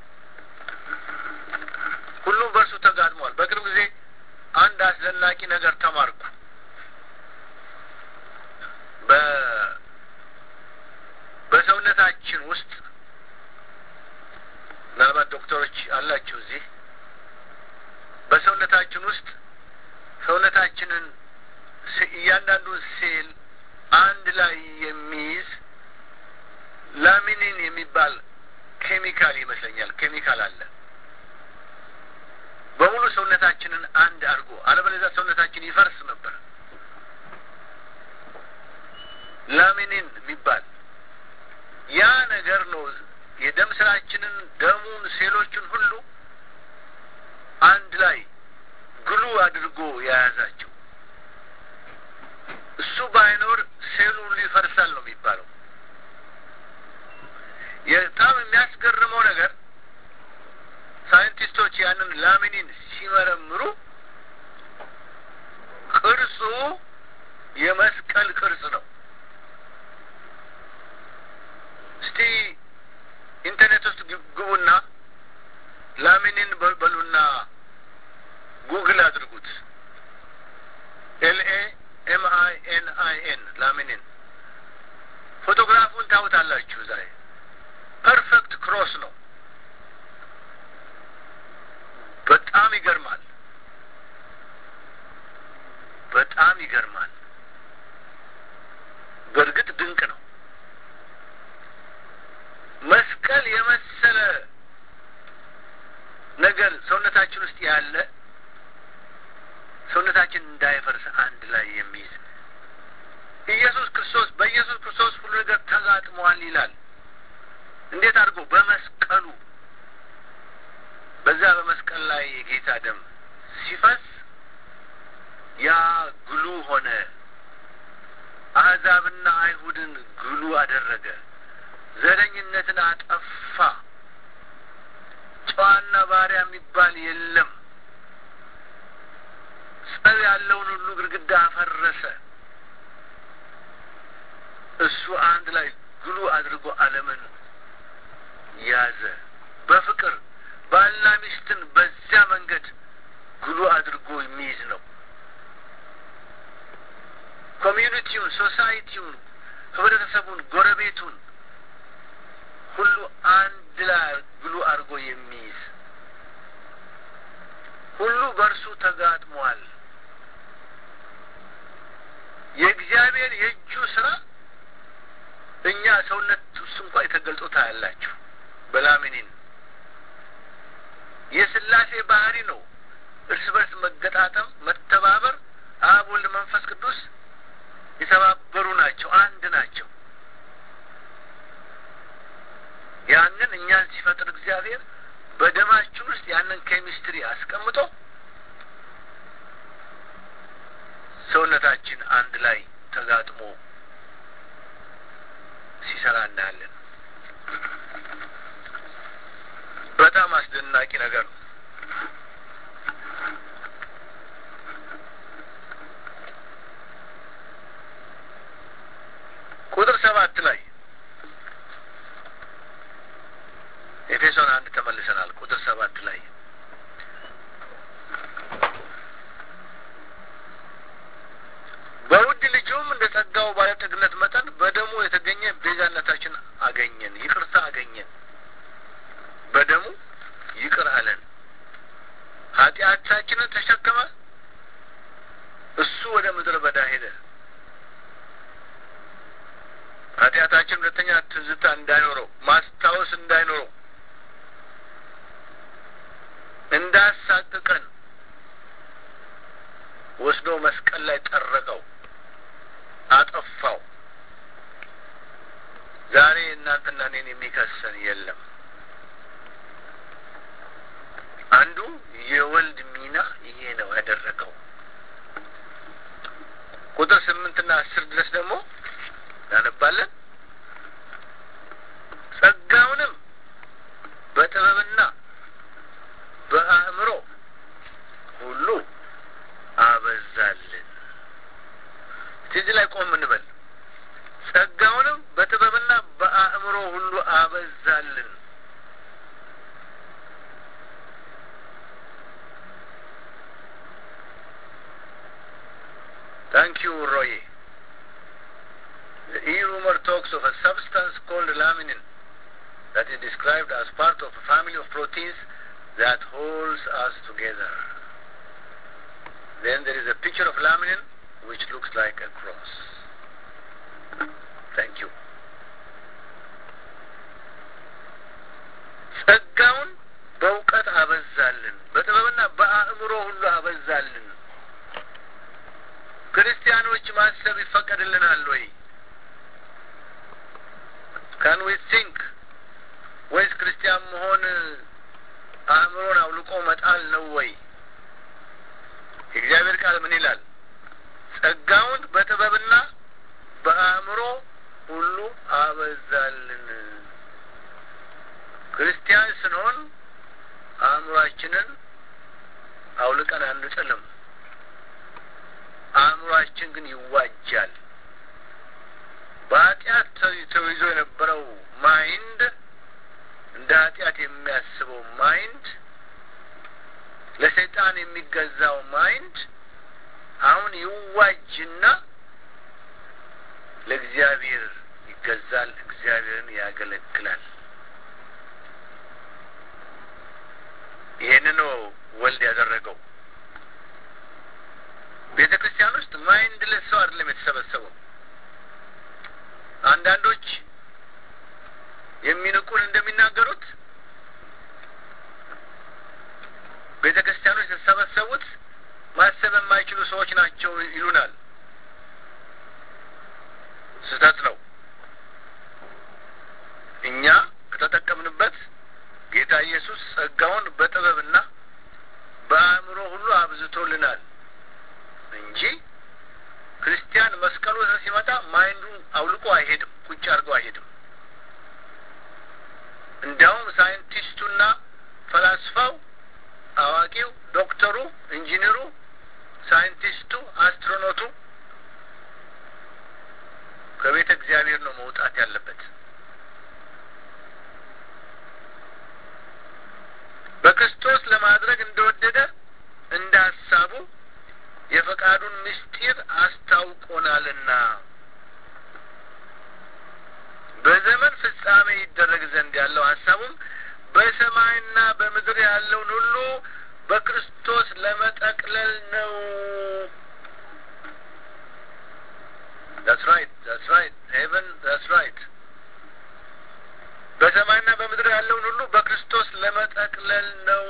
ሁሉም በእርሱ ተጋጥሟል። በቅርብ ጊዜ አንድ አስደናቂ ነገር ተማርኩ። በሰውነታችን ውስጥ ምናልባት ዶክተሮች አላችሁ እዚህ በሰውነታችን ውስጥ ሰውነታችንን እያንዳንዱን ሴል አንድ ላይ የሚይዝ ላሚኒን የሚባል ኬሚካል ይመስለኛል ኬሚካል አለ በሙሉ ሰውነታችንን አንድ አድርጎ አለበለዚያ ሰውነታችን ይፈርስ ነበር ላሚኒን የሚባል ያ ነገር ነው የደም ስራችንን ደሙን ሴሎቹን ሁሉ አንድ ላይ ግሉ አድርጎ የያዛቸው እሱ ባይኖር ሴሉ ሁሉ ይፈርሳል ነው የሚባለው በጣም የሚያስገርመው ነገር ሳይንቲስቶች ያንን ላሚኒን ሲመረምሩ ቅርጹ የመስቀል ቅርጽ ነው እስቲ ኢንተርኔት ውስጥ ግቡና ላሚኒን በሉና ጉግል አድርጉት ኤልኤ ኤም አይ ኤን አይ ኤን ላሚኒን ፎቶግራፉን ታውታላችሁ ዛሬ ፐርፌክት ክሮስ ነው በጣም ይገርማል በጣም ይገርማል በእርግጥ ድንቅ ነው መስቀል የመሰለ ነገር ሰውነታችን ውስጥ ያለ ሰውነታችን እንዳይፈርስ አንድ ላይ የሚይዝ ኢየሱስ ክርስቶስ በኢየሱስ ክርስቶስ ሁሉ ነገር ተጋጥሟል ይላል እንዴት አድርጎ በመስቀሉ በዛ በመስቀል ላይ የጌታ ደም ሲፈስ ያ ግሉ ሆነ አሕዛብና አይሁድን ግሉ አደረገ ዘረኝነትን አጠፋ ጨዋና ባሪያ የሚባል የለም ጸብ ያለውን ሁሉ ግድግዳ አፈረሰ እሱ አንድ ላይ ግሉ አድርጎ አለምን ያዘ በፍቅር ባልና ሚስትን በዚያ መንገድ ግሉ አድርጎ የሚይዝ ነው ኮሚዩኒቲውን ሶሳይቲውን ህብረተሰቡን ጎረቤቱን ሁሉ አንድ ላይ ግሉ አድርጎ የሚይዝ ሁሉ በእርሱ ተጋጥሟል። የእግዚአብሔር የእጁ ስራ እኛ ሰውነት ውስጥ እንኳ የተገልጦ ታያላችሁ። በላሚኒን የስላሴ ባህሪ ነው። እርስ በርስ መገጣጠም፣ መተባበር፣ አብ ወልድ፣ መንፈስ ቅዱስ የተባበሩ ናቸው፣ አንድ ናቸው። ያንን እኛን ሲፈጥር እግዚአብሔር በደማችን ውስጥ ያንን ኬሚስትሪ አስቀምጦ ሰውነታችን አንድ ላይ ተጋጥሞ ሲሰራ እናያለን። በጣም አስደናቂ ነገር ነው። ቁጥር ሰባት ላይ ኤፌሶን አንድ ተመልሰናል። ቁጥር ሰባት ላይ በውድ ልጁም እንደ ጸጋው ባለጠግነት መጠን በደሙ የተገኘ ቤዛነታችን አገኘን፣ ይቅርታ አገኘን። በደሙ ይቅር አለን። ኃጢአታችንን ተሸከመ። እሱ ወደ ምድረ በዳ ሄደ። ኃጢአታችን ሁለተኛ ትዝታ እንዳይኖረው ማስታወስ እንዳይኖረው እንዳሳቅቀን ወስዶ መስቀል ላይ ጠረቀው፣ አጠፋው። ዛሬ እናንተና እኔን የሚከሰን የለም። አንዱ የወልድ ሚና ይሄ ነው ያደረገው። ቁጥር ስምንትና አስር ድረስ ደግሞ እናነባለን። ጸጋውንም በጥበብና በአእምሮ ሁሉ አበዛልን። እዚህ ላይ ቆም እንበል። ጸጋውንም በጥበብና በአእምሮ ሁሉ አበዛልን። ታንክ ዩ ሮዬ። The e-rumor talks of a substance called laminin that is described as part of a family of proteins that holds us together. Then there is a picture of laminin which looks like a cross. Thank you. ጸጋውን በእውቀት አበዛልን፣ በጥበብና በአእምሮ ሁሉ አበዛልን። ክርስቲያኖች ማሰብ ይፈቀድልናል ወይ? ካን ዊ ቲንክ ወይስ ክርስቲያን መሆን አእምሮን አውልቆ መጣል ነው ወይ? የእግዚአብሔር ቃል ምን ይላል? ጸጋውን በጥበብና በአእምሮ ሁሉ አበዛልን። ክርስቲያን ስንሆን አእምሯችንን አውልቀን አንጥልም። አእምሯችን ግን ይዋጃል። በኃጢአት ተይዞ የነበረው ማይንድ እንደ ኃጢአት የሚያስበው ማይንድ ለሰይጣን የሚገዛው ማይንድ አሁን ይዋጅና ለእግዚአብሔር ይገዛል፣ እግዚአብሔርን ያገለግላል። ይህን ነው ወልድ ያደረገው። ቤተ ክርስቲያን ውስጥ ማይንድ ለስ ሰው አይደለም የተሰበሰበው። አንዳንዶች የሚንቁን እንደሚናገሩት ቤተ ክርስቲያኖች የተሰበሰቡት ማሰብ የማይችሉ ሰዎች ናቸው ይሉናል። ስህተት ነው። እኛ ከተጠቀምንበት ጌታ ኢየሱስ ጸጋውን በጥበብና በአእምሮ ሁሉ አብዝቶልናል እንጂ ክርስቲያን መስቀሉ ሲመጣ ማይንዱን አውልቆ አይሄድም፣ ቁጭ አድርጎ አይሄድም። እንዲያውም ሳይንቲስቱና ፈላስፋው፣ አዋቂው፣ ዶክተሩ፣ ኢንጂነሩ፣ ሳይንቲስቱ፣ አስትሮኖቱ ከቤተ እግዚአብሔር ነው መውጣት ያለበት። በክርስቶስ ለማድረግ እንደወደደ እንደ ሀሳቡ የፈቃዱን ምስጢር አስታውቆናልና በዘመን ፍጻሜ ይደረግ ዘንድ ያለው ሀሳቡም በሰማይና በምድር ያለውን ሁሉ በክርስቶስ ለመጠቅለል ነው። ዛትስ ራይት ዛትስ ራይት ሄቨን ዛትስ ራይት በሰማይና በምድር ያለውን ሁሉ በክርስቶስ ለመጠቅለል ነው።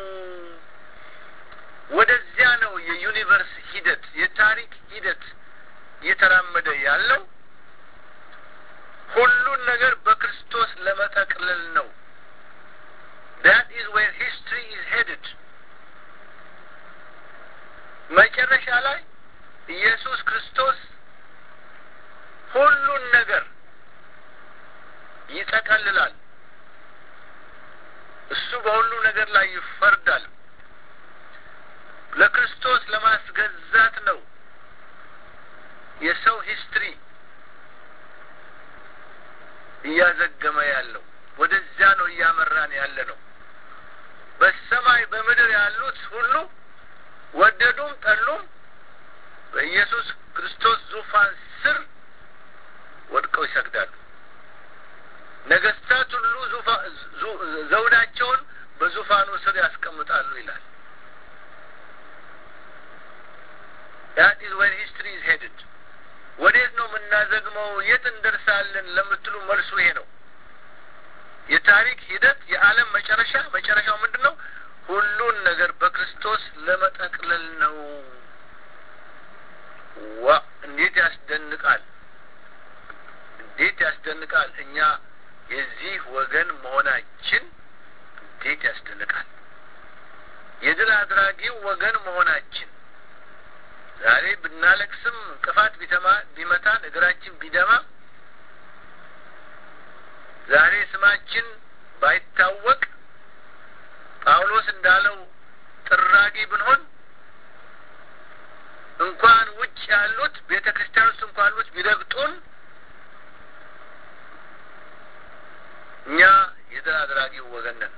ወደዚያ ነው የዩኒቨርስ ሂደት የታሪክ ሂደት እየተራመደ ያለው ሁሉን ነገር በክርስቶስ ለመጠቅለል ነው። ዳት ኢዝ ዌር ሂስትሪ ኢዝ ሄድድ። መጨረሻ ላይ ኢየሱስ ክርስቶስ ሁሉን ነገር ይጠቀልላል። እሱ በሁሉ ነገር ላይ ይፈርዳል። ለክርስቶስ ለማስገዛት ነው የሰው ሂስትሪ እያዘገመ ያለው። ወደዚያ ነው እያመራን ያለ ነው። በሰማይ በምድር ያሉት ሁሉ ወደዱም ጠሉም በኢየሱስ ክርስቶስ ዙፋን ስር ወድቀው ይሰግዳሉ። ነገስታት ሁሉ ዘውዳቸውን በዙፋኑ ስር ያስቀምጣሉ ይላል። ዳት ኢዝ ዌር ሂስትሪ ኢዝ ሄድድ። ወዴት ነው የምናዘግመው? የት እንደርሳለን ለምትሉ መልሱ ይሄ ነው። የታሪክ ሂደት የዓለም መጨረሻ መጨረሻው ምንድን ነው? ሁሉን ነገር በክርስቶስ ለመጠቅለል ነው። ዋ እንዴት ያስደንቃል! እንዴት ያስደንቃል! እኛ የዚህ ወገን መሆናችን እንዴት ያስደንቃል! የድል አድራጊው ወገን መሆናችን ዛሬ ብናለቅስም እንቅፋት ቢተማ ቢመታን እግራችን ቢደማ ዛሬ ስማችን ባይታወቅ ጳውሎስ እንዳለው ጥራጊ ብንሆን እንኳን ውጭ ያሉት ቤተ ክርስቲያን ውስጥ እንኳን ያሉት ቢረግጡን እኛ የድል አድራጊው ወገን ነን።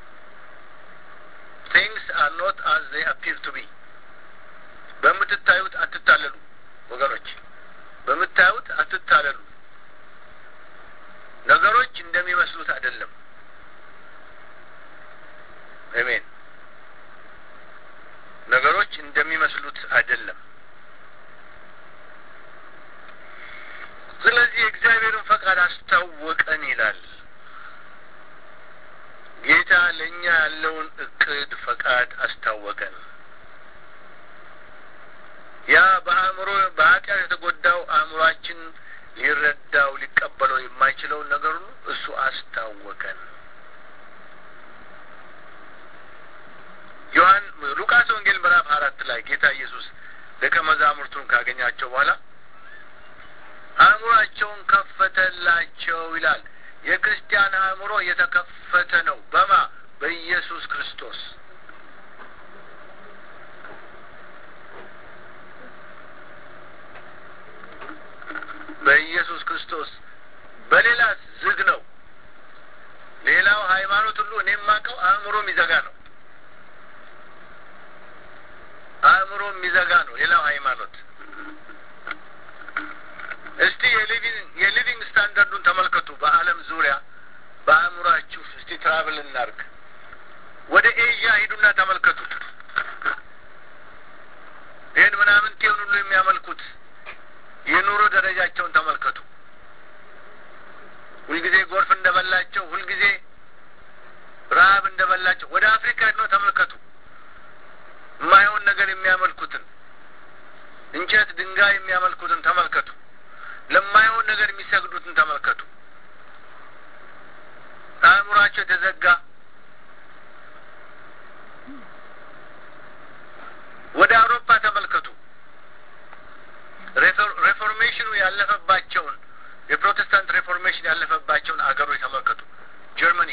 ቲንግስ አር ኖት አዝ ዜይ አፒር ቱ ቢ በምትታዩት አትታለሉ ወገኖች፣ በምታዩት አትታለሉ። ነገሮች እንደሚመስሉት አይደለም። አሜን። ነገሮች እንደሚመስሉት አይደለም። ስለዚህ የእግዚአብሔርን ፈቃድ አስታወቀን ይላል ጌታ። ለእኛ ያለውን እቅድ ፈቃድ አስታወቀን። ያ በአእምሮ በኃጢአት የተጎዳው አእምሯችን ሊረዳው ሊቀበለው የማይችለውን ነገር ሁሉ እሱ አስታወቀን። ዮሐን ሉቃስ ወንጌል ምዕራፍ አራት ላይ ጌታ ኢየሱስ ደቀ መዛሙርቱን ካገኛቸው በኋላ አእምሯቸውን ከፈተላቸው ይላል። የክርስቲያን አእምሮ የተከፈተ ነው። በማ በኢየሱስ ክርስቶስ በኢየሱስ ክርስቶስ በሌላ ዝግ ነው። ሌላው ሃይማኖት ሁሉ እኔ የማውቀው አእምሮ የሚዘጋ ነው። አእምሮ የሚዘጋ ነው ሌላው ሃይማኖት። እስቲ የሊቪንግ የሊቪንግ ስታንዳርዱን ተመልከቱ። በዓለም ዙሪያ በአእምሯችሁ እስቲ ትራቭል እናርግ። ወደ ኤዥያ ሂዱና ተመልከቱ። ይህን ምናምንቴውን ሁሉ የሚያመልኩት የኑሮ ደረጃቸውን ተመልከቱ። ሁልጊዜ ጎርፍ እንደበላቸው፣ ሁልጊዜ ረሀብ እንደበላቸው ወደ አፍሪካ ሄድነው ተመልከቱ። የማይሆን ነገር የሚያመልኩትን እንጨት፣ ድንጋይ የሚያመልኩትን ተመልከቱ። ለማይሆን ነገር የሚሰግዱትን ተመልከቱ። አእምሯቸው የተዘጋ ወደ አውሮፓ ተመልከቱ። ሬፎርሜሽኑ ያለፈባቸውን የፕሮቴስታንት ሬፎርሜሽን ያለፈባቸውን አገሮች ተመልከቱ። ጀርመኒ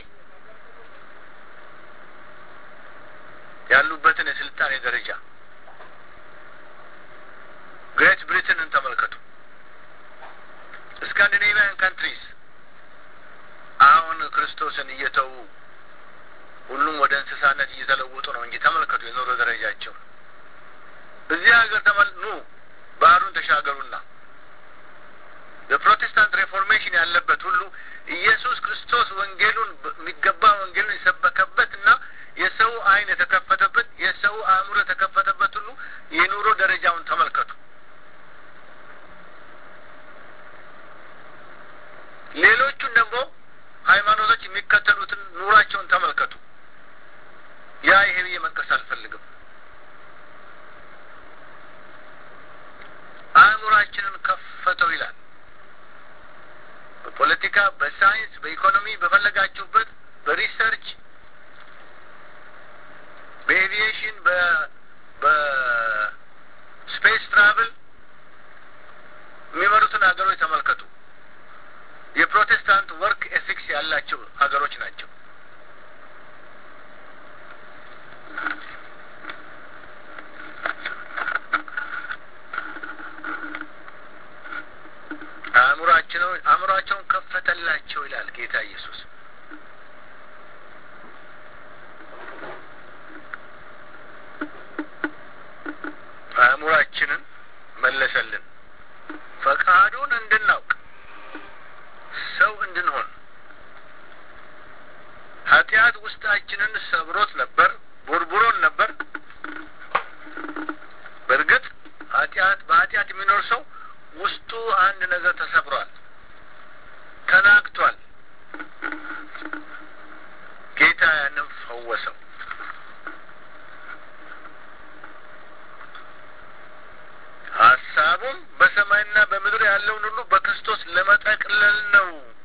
ያሉበትን የስልጣኔ ደረጃ፣ ግሬት ብሪትንን ተመልከቱ። ስካንዲኔቪያን ካንትሪስ አሁን ክርስቶስን እየተዉ ሁሉም ወደ እንስሳነት እየተለወጡ ነው እንጂ ተመልከቱ የኑሮ ደረጃቸው። እዚህ ሀገር ተመል ኑ ባህሩን ተሻገሩና የፕሮቴስታንት ሬፎርሜሽን ያለበት ሁሉ ኢየሱስ ክርስቶስ ወንጌሉን የሚገባ ወንጌሉን የሰበከበት እና የሰው ዓይን የተከፈተበት የሰው አእምሮ የተከፈተበት ሁሉ የኑሮ ደረጃውን ተመልከቱ። ሌሎቹን ደግሞ ሃይማኖቶች የሚከተሉትን ኑሯቸውን ተመልከቱ። ያ ይሄ ብዬ መጥቀስ አልፈልግም። አእምሯችንን ከፈተው ይላል። በፖለቲካ፣ በሳይንስ፣ በኢኮኖሚ በፈለጋችሁበት በሪሰርች በኤቪዬሽን በስፔስ ትራቭል የሚመሩትን ሀገሮች ተመልከቱ። የፕሮቴስታንት ወርክ ኤቲክስ ያላቸው ሀገሮች ናቸው። አእምሯቸው አእምሯቸውን ከፈተላቸው ይላል ጌታ ኢየሱስ። አእምሯችንን መለሰልን፣ ፈቃዱን እንድናውቅ ሰው እንድንሆን። ኃጢአት ውስጣችንን ሰብሮት ነበር፣ ቦርቡሮን ነበር። በእርግጥ ኃጢአት በኃጢአት የሚኖር ሰው ውስጡ አንድ ነገር ተሰብሯል፣ ተናግቷል። ጌታ ያንን ፈወሰው። ሀሳቡም በሰማይና በምድር ያለውን ሁሉ በክርስቶስ ለመጠቅለል ነው።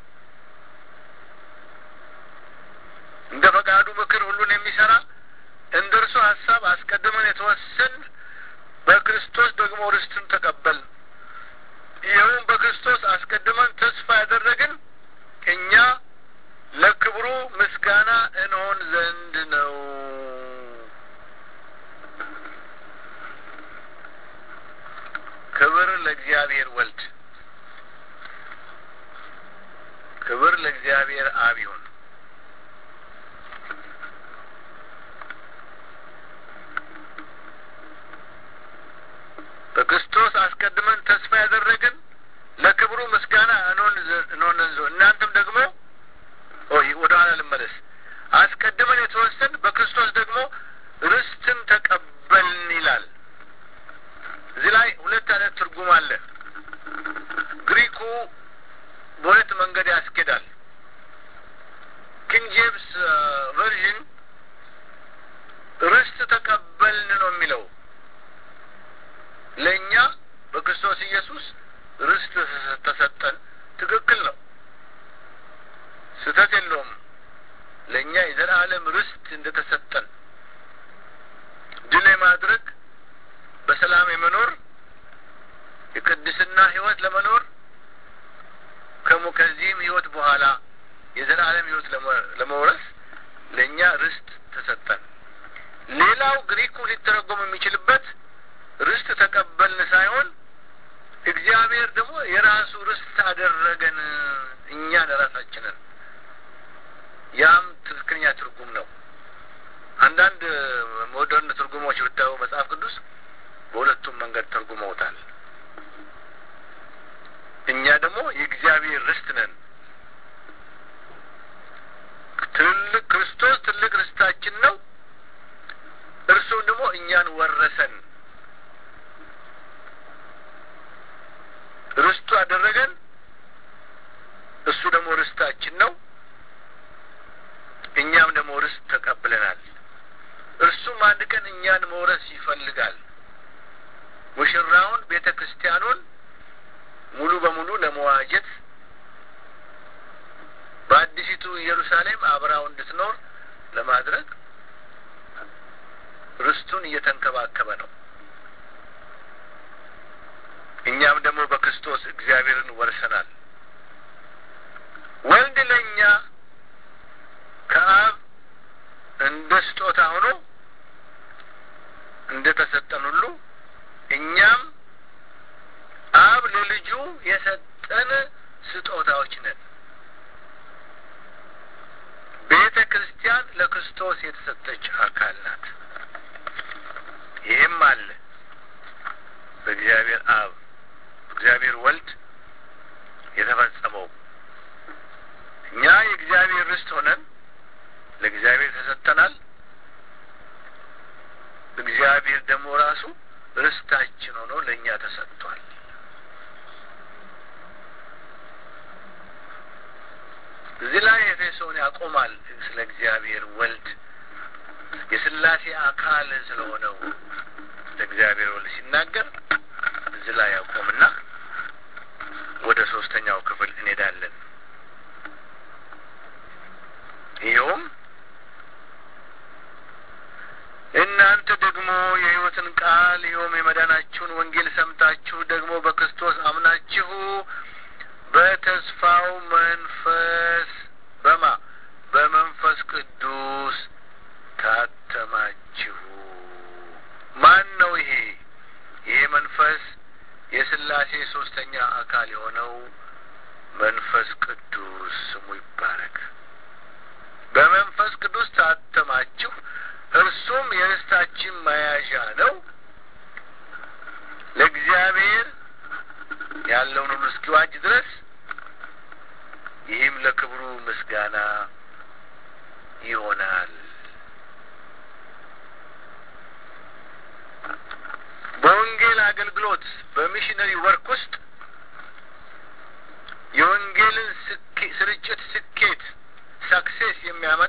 እንደ ፈቃዱ ምክር ሁሉን የሚሰራ እንደ እርሱ ሀሳብ አስቀድመን የተወሰን በክርስቶስ ደግሞ ርስትን ተቀበል። ይኸውም በክርስቶስ አስቀድመን ተስፋ ያደረግን እኛ ለክብሩ ምስጋና እንሆን ዘንድ ነው። ክብር ለእግዚአብሔር ወልድ፣ ክብር ለእግዚአብሔር አብ ይሁን። በክርስቶስ አስቀድመን ተስፋ ያደረግን ለክብሩ ምስጋና እንሆን ዘንድ እናንተም ደግሞ ወደ ኋላ ልመለስ። አስቀድመን የተወሰን በክርስቶስ ደግሞ ርስትን ተቀበልን ይላል። እዚህ ላይ ሁለት አይነት ትርጉም አለ። ግሪኩ በሁለት መንገድ ያስኬዳል። ኪንግ ጄምስ ቨርዥን ርስት ተቀበልን ነው የሚለው። ለእኛ በክርስቶስ ኢየሱስ ርስት ተሰጠን። ትክክል ነው፣ ስህተት የለውም። ለእኛ የዘላለም ርስት እንደተሰጠን ድል የማድረግ በሰላም የመኖር የቅድስና ሕይወት ለመኖር ከዚህም ሕይወት በኋላ የዘላለም ሕይወት ለመውረስ ለእኛ ርስት ተሰጠን። ሌላው ግሪኩ ሊተረጎም የሚችልበት ርስት ተቀበልን ሳይሆን እግዚአብሔር ደግሞ የራሱ ርስት አደረገን እኛ ለራሳችንን። ያም ትክክለኛ ትርጉም ነው። አንዳንድ ሞደርን ትርጉሞች ብታዩ መጽሐፍ ቅዱስ በሁለቱም መንገድ ተርጉመውታል። እኛ ደግሞ የእግዚአብሔር ርስት ነን። ትልቅ ክርስቶስ ትልቅ ርስታችን ነው። እርሱም ደግሞ እኛን ወረሰን። ርስቱ አደረገን። እሱ ደግሞ ርስታችን ነው። እኛም ደግሞ ርስት ተቀብለናል። እርሱም አንድ ቀን እኛን መውረስ ይፈልጋል። ሙሽራውን ቤተ ክርስቲያኑን ሙሉ በሙሉ ለመዋጀት በአዲሲቱ ኢየሩሳሌም አብራው እንድትኖር ለማድረግ ርስቱን እየተንከባከበ ነው። እኛም ደግሞ በክርስቶስ እግዚአብሔርን ወርሰናል። ወልድ ለእኛ ከአብ እንደ ስጦታ ሆኖ እንደ ተሰጠን ሁሉ እኛም አብ ለልጁ የሰጠን ስጦታዎች ነን። ቤተ ክርስቲያን ለክርስቶስ የተሰጠች አካል ናት። ይህም አለ በእግዚአብሔር አብ እግዚአብሔር ወልድ የተፈጸመው እኛ የእግዚአብሔር ርስት ሆነን ለእግዚአብሔር ተሰጥተናል። እግዚአብሔር ደግሞ ራሱ ርስታችን ሆኖ ለእኛ ተሰጥቷል። እዚህ ላይ ኤፌሶን ያቆማል። ስለ እግዚአብሔር ወልድ የስላሴ አካል ስለሆነው ስለ እግዚአብሔር ወልድ ሲናገር እዚህ ላይ ያቆምና ወደ ሶስተኛው ክፍል እንሄዳለን። ይኸውም እናንተ ደግሞ የሕይወትን ቃል ይኸውም የመዳናችሁን ወንጌል ሰምታችሁ ደግሞ በክርስቶስ አምናችሁ በተስፋው መንፈስ በማ በመንፈስ ቅዱስ ታተማችሁ። ማን ነው ይሄ? ይሄ መንፈስ የስላሴ ሶስተኛ አካል የሆነው መንፈስ ቅዱስ ስሙ ይባረክ። በመንፈስ ቅዱስ ታተማችሁ፣ እርሱም የርስታችን መያዣ ነው። ለእግዚአብሔር ያለውን ሁሉ እስኪዋጅ ድረስ ይህም ለክብሩ ምስጋና ይሆናል። በወንጌል አገልግሎት በሚሽነሪ ወርክ ውስጥ የወንጌልን ስርጭት ስኬት ሰክሴስ የሚያመጣ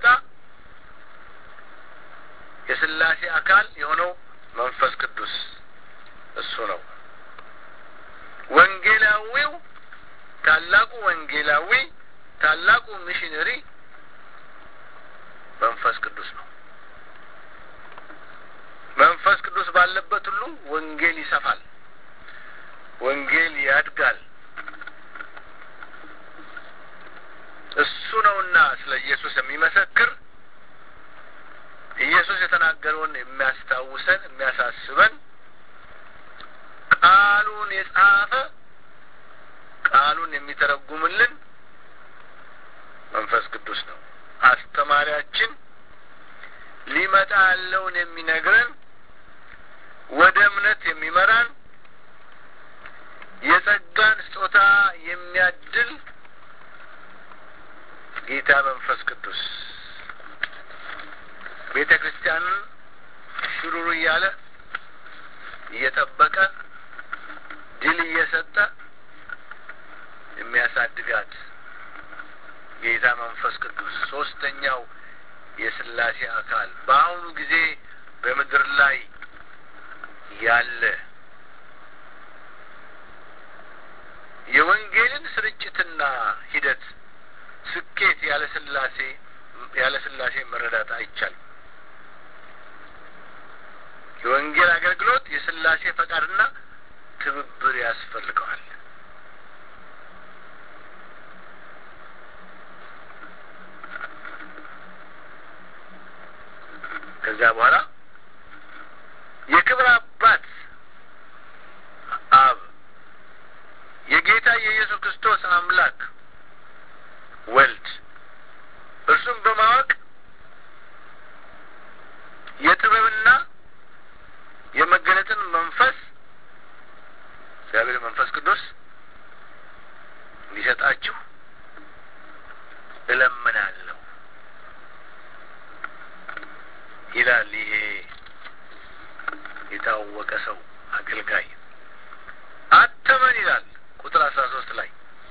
የስላሴ አካል የሆነው መንፈስ ቅዱስ እሱ ነው። ወንጌላዊው ታላቁ ወንጌላዊ ታላቁ ሚሽነሪ መንፈስ ቅዱስ ነው። መንፈስ ቅዱስ ባለበት ሁሉ ወንጌል ይሰፋል፣ ወንጌል ያድጋል። እሱ ነውና ስለ ኢየሱስ የሚመሰክር ኢየሱስ የተናገረውን የሚያስታውሰን የሚያሳስበን ቃሉን የጻፈ ቃሉን የሚተረጉምልን መንፈስ ቅዱስ ነው። አስተማሪያችን ሊመጣ ያለውን የሚነግረን ወደ እምነት የሚመራን የጸጋን ስጦታ የሚያድል ጌታ መንፈስ ቅዱስ ቤተ ክርስቲያንን ሽሩሩ እያለ እየጠበቀ ድል እየሰጠ የሚያሳድጋት ጌታ መንፈስ ቅዱስ ሶስተኛው የስላሴ አካል በአሁኑ ጊዜ በምድር ላይ ያለ የወንጌልን ስርጭትና ሂደት ስኬት ያለ ስላሴ ያለ ስላሴ መረዳት አይቻልም። የወንጌል አገልግሎት የስላሴ ፈቃድና ትብብር ያስፈልገዋል። ከዚያ በኋላ የክብር አባት አብ የጌታ የኢየሱስ ክርስቶስ አምላክ ወልድ እርሱም በማወቅ የጥበብና የመገለጥን መንፈስ እግዚአብሔር መንፈስ ቅዱስ እንዲሰጣችሁ እለምናለሁ ይላል። ይሄ የታወቀ ሰው አገልጋይ አተመን ይላል ቁጥር አስራ ሶስት ላይ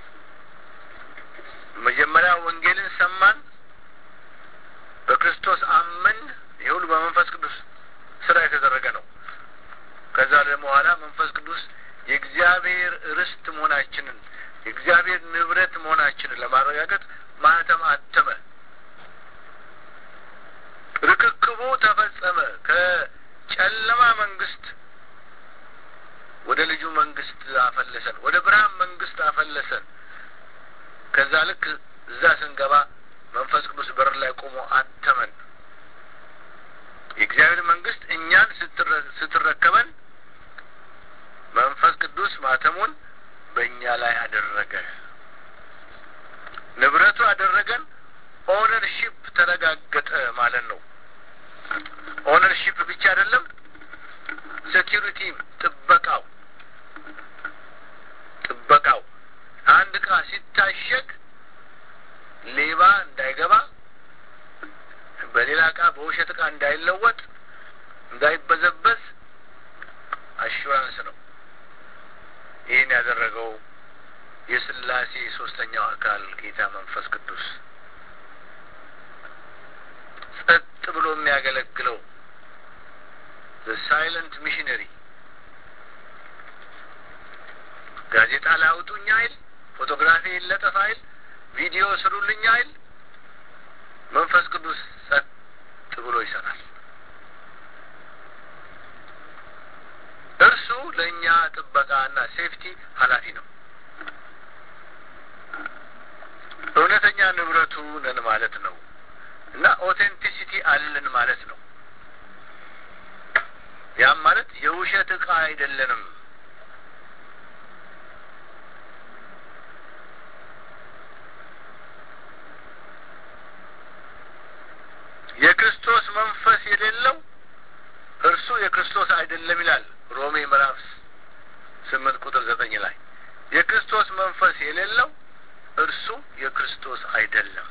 መጀመሪያ ወንጌልን ሰማን፣ በክርስቶስ አመን። ይህ ሁሉ በመንፈስ ቅዱስ ስራ የተደረገ ነው። ከዛ ደግሞ በኋላ መንፈስ ቅዱስ የእግዚአብሔር ርስት መሆናችንን የእግዚአብሔር ንብረት መሆናችንን ለማረጋገጥ ማህተም አተመ። ርክክቡ ተፈጸመ። ከጨለማ መንግስት ወደ ልጁ መንግስት አፈለሰን፣ ወደ ብርሃን መንግስት አፈለሰን። ከዛ ልክ እዛ ስንገባ መንፈስ ቅዱስ በር ላይ ቆሞ አተመን። የእግዚአብሔር መንግስት እኛን ስትረከበን መንፈስ ቅዱስ ማተሙን በእኛ ላይ አደረገ። ንብረቱ አደረገን። ኦነርሺፕ ተረጋገጠ ማለት ነው። ኦነርሺፕ ብቻ አይደለም፣ ሴኪሪቲ ጥበቃው ጥበቃው አንድ እቃ ሲታሸግ ሌባ እንዳይገባ በሌላ እቃ በውሸት እቃ እንዳይለወጥ እንዳይበዘበዝ አሹራንስ ነው። ይህን ያደረገው የስላሴ ሶስተኛው አካል ጌታ መንፈስ ቅዱስ ጸጥ ብሎ የሚያገለግለው ሳይለንት ሚሽነሪ ጋዜጣ ላውጡኝ አይል፣ ፎቶግራፊ ይለጠፍ አይል፣ ቪዲዮ ስሩልኝ አይል። መንፈስ ቅዱስ ጸጥ ብሎ ይሰራል። እርሱ ለእኛ ጥበቃና ሴፍቲ ኃላፊ ነው። እውነተኛ ንብረቱ ነን ማለት ነው እና ኦቴንቲሲቲ አለን ማለት ነው። ያም ማለት የውሸት ዕቃ አይደለንም። የክርስቶስ መንፈስ የሌለው እርሱ የክርስቶስ አይደለም ይላል ሮሜ ምዕራፍ ስምንት ቁጥር ዘጠኝ ላይ የክርስቶስ መንፈስ የሌለው እርሱ የክርስቶስ አይደለም።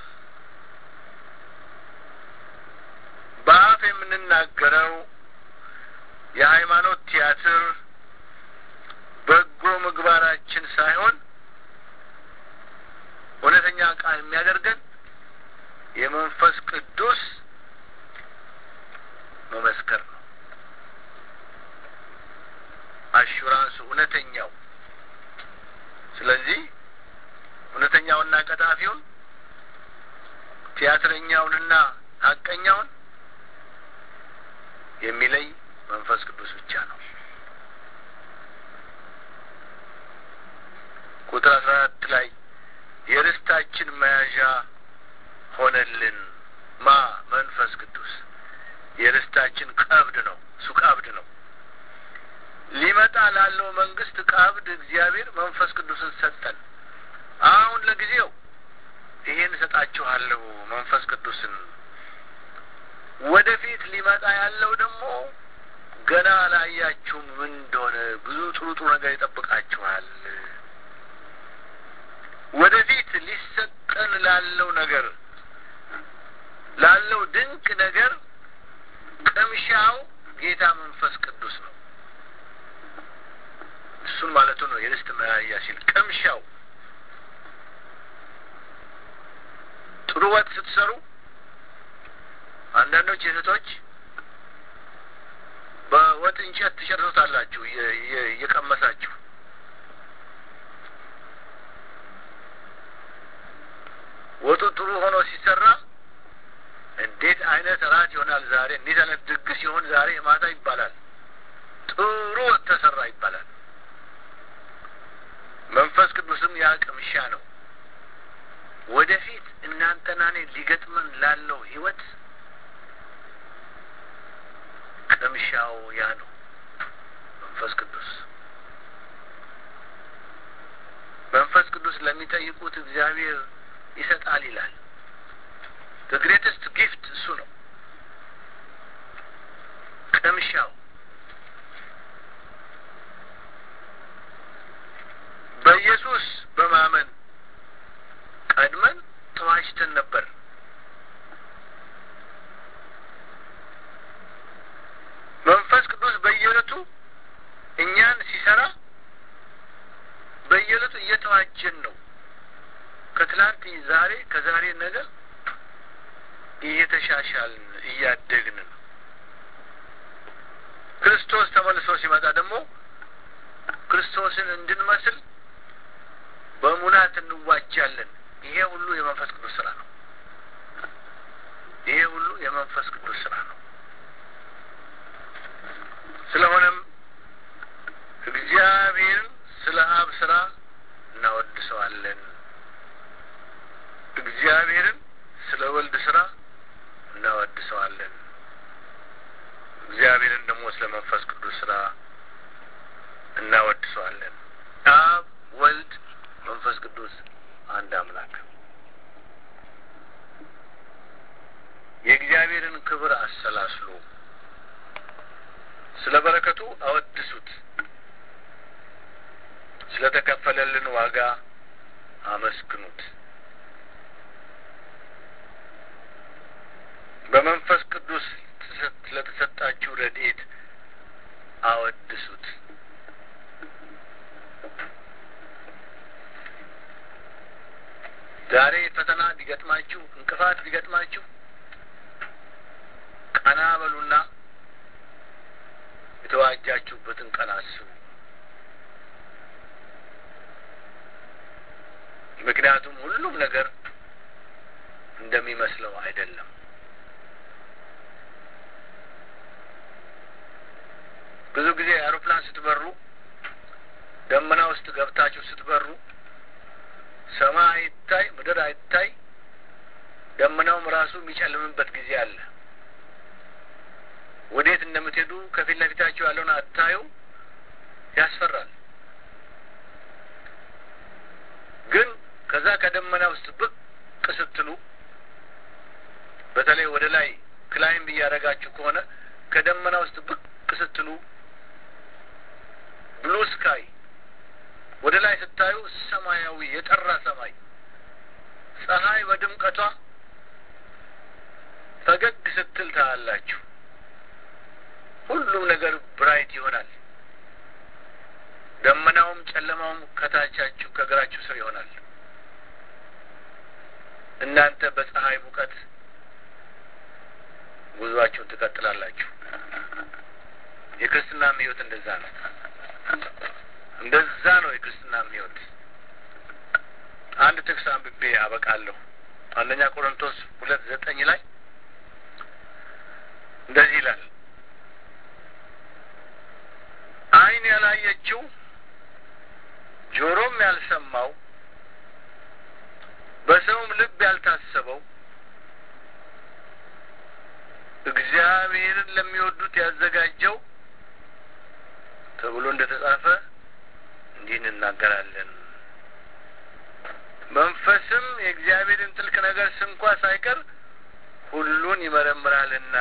በአፍ የምንናገረው የሃይማኖት ቲያትር በጎ ምግባራችን ሳይሆን እውነተኛ ዕቃ የሚያደርገን የመንፈስ ቅዱስ መመስከር ነው። አሹራንሱ እውነተኛው። ስለዚህ እውነተኛውና ቀጣፊውን ቲያትረኛውንና ሀቀኛውን የሚለይ መንፈስ ቅዱስ ብቻ ነው። ቁጥር አስራ አራት ላይ የርስታችን መያዣ ሆነልን ማ መንፈስ ቅዱስ የርስታችን ቀብድ ነው። እሱ ቀብድ ነው። ሊመጣ ላለው መንግስት ቀብድ እግዚአብሔር መንፈስ ቅዱስን ሰጠን። አሁን ለጊዜው ይሄን እሰጣችኋለሁ መንፈስ ቅዱስን። ወደፊት ሊመጣ ያለው ደግሞ ገና አላያችሁም ምን እንደሆነ ብዙ ጥሩ ጥሩ ነገር ይጠብቃችኋል። ወደፊት ሊሰጠን ላለው ነገር ላለው ድንቅ ነገር ቅምሻው ጌታ መንፈስ ቅዱስ ነው። እሱን ማለቱ ነው። የርስት መያዣ ሲል ቅምሻው ጥሩ ወጥ ስትሰሩ አንዳንዶች እህቶች በወጥ እንጨት ትጨርሱታላችሁ እየቀመሳችሁ ወጡ ጥሩ ሆኖ ሲሰራ እንዴት አይነት እራት ይሆናል ዛሬ፣ እንዴት አይነት ድግስ ይሆን ዛሬ ማታ ይባላል። ጥሩ ወጥ ተሰራ ይባላል። መንፈስ ቅዱስም ያ ቅምሻ ነው። ወደፊት እናንተና እኔ ሊገጥመን ላለው ህይወት ቅምሻው ያ ነው። መንፈስ ቅዱስ መንፈስ ቅዱስ ለሚጠይቁት እግዚአብሔር ይሰጣል ይላል። the greatest gift እሱ ነው። ቅምሻው በኢየሱስ በማመን ቀድመን ተዋጅተን ነበር። መንፈስ ቅዱስ በየዕለቱ እኛን ሲሰራ በየዕለቱ እየተዋጀን ነው። ከትላንት ዛሬ፣ ከዛሬ ነገ እየተሻሻልን እያደግን ነው። ክርስቶስ ተመልሶ ሲመጣ ደግሞ ክርስቶስን እንድንመስል በሙላት እንዋጃለን። ይሄ ሁሉ የመንፈስ ቅዱስ ስራ ነው። ይሄ ሁሉ የመንፈስ ቅዱስ ስራ ነው። ስለሆነም እግዚአብሔርን ስለ አብ ስራ እናወድሰዋለን። እግዚአብሔርን ስለ ወልድ ስራ እናወድሰዋለን። እግዚአብሔርን ደግሞ ስለ መንፈስ ቅዱስ ስራ እናወድሰዋለን። አብ፣ ወልድ፣ መንፈስ ቅዱስ አንድ አምላክ። የእግዚአብሔርን ክብር አሰላስሉ፣ ስለ በረከቱ አወድሱት፣ ስለ ተከፈለልን ዋጋ አመስግኑት። በመንፈስ ቅዱስ ስለተሰጣችሁ ረድኤት አወድሱት። ዛሬ ፈተና ቢገጥማችሁ፣ እንቅፋት ቢገጥማችሁ ቀና በሉና የተዋጃችሁበትን ቀን አስቡ። ምክንያቱም ሁሉም ነገር እንደሚመስለው አይደለም። ብዙ ጊዜ አውሮፕላን ስትበሩ ደመና ውስጥ ገብታችሁ ስትበሩ ሰማይ አይታይ፣ ምድር አይታይ፣ ደመናውም ራሱ የሚጨልምበት ጊዜ አለ። ወዴት እንደምትሄዱ ከፊት ለፊታችሁ ያለውን አታዩ፣ ያስፈራል። ግን ከዛ ከደመና ውስጥ ብቅ ስትሉ በተለይ ወደ ላይ ክላይምብ እያደረጋችሁ ከሆነ ከደመና ውስጥ ብቅ ስትሉ ብሉ ስካይ ወደ ላይ ስታዩ ሰማያዊ የጠራ ሰማይ፣ ፀሐይ በድምቀቷ ፈገግ ስትል ታያላችሁ። ሁሉም ነገር ብራይት ይሆናል። ደመናውም ጨለማውም ከታቻችሁ ከእግራችሁ ስር ይሆናል። እናንተ በፀሐይ ሙቀት ጉዟችሁን ትቀጥላላችሁ። የክርስትናም ሕይወት እንደዛ ነው። እንደዛ ነው የክርስትናም ሕይወት። አንድ ጥቅስ አንብቤ አበቃለሁ። አንደኛ ቆሮንቶስ ሁለት ዘጠኝ ላይ እንደዚህ ይላል ዓይን ያላየችው ጆሮም ያልሰማው በሰውም ልብ ያልታሰበው እግዚአብሔርን ለሚወዱት ያዘጋጀው ተብሎ እንደ ተጻፈ እንዲህ እንናገራለን። መንፈስም የእግዚአብሔርን ጥልቅ ነገር ስንኳ ሳይቀር ሁሉን ይመረምራልና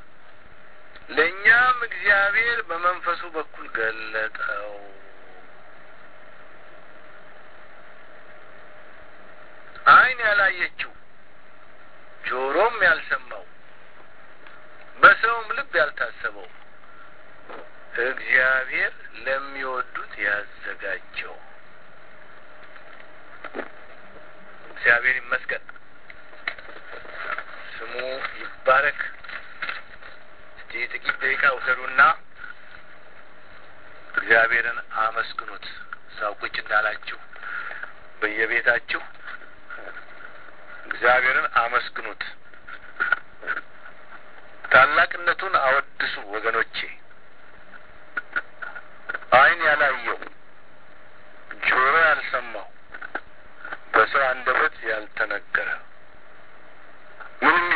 ለእኛም እግዚአብሔር በመንፈሱ በኩል ገለጠው። ዓይን ያላየችው ጆሮም ያልሰማው በሰውም ልብ ያልታሰበው እግዚአብሔር ለሚወዱት ያዘጋጀው። እግዚአብሔር ይመስገን፣ ስሙ ይባረክ። እስቲ ጥቂት ደቂቃ ውሰዱና እግዚአብሔርን አመስግኑት። እዛው ቁጭ እንዳላችሁ በየቤታችሁ እግዚአብሔርን አመስግኑት። ታላቅነቱን አወድሱ ወገኖቼ። ዓይን ያላየው ጆሮ ያልሰማው በሰው አንደበት ያልተነገረ ምንም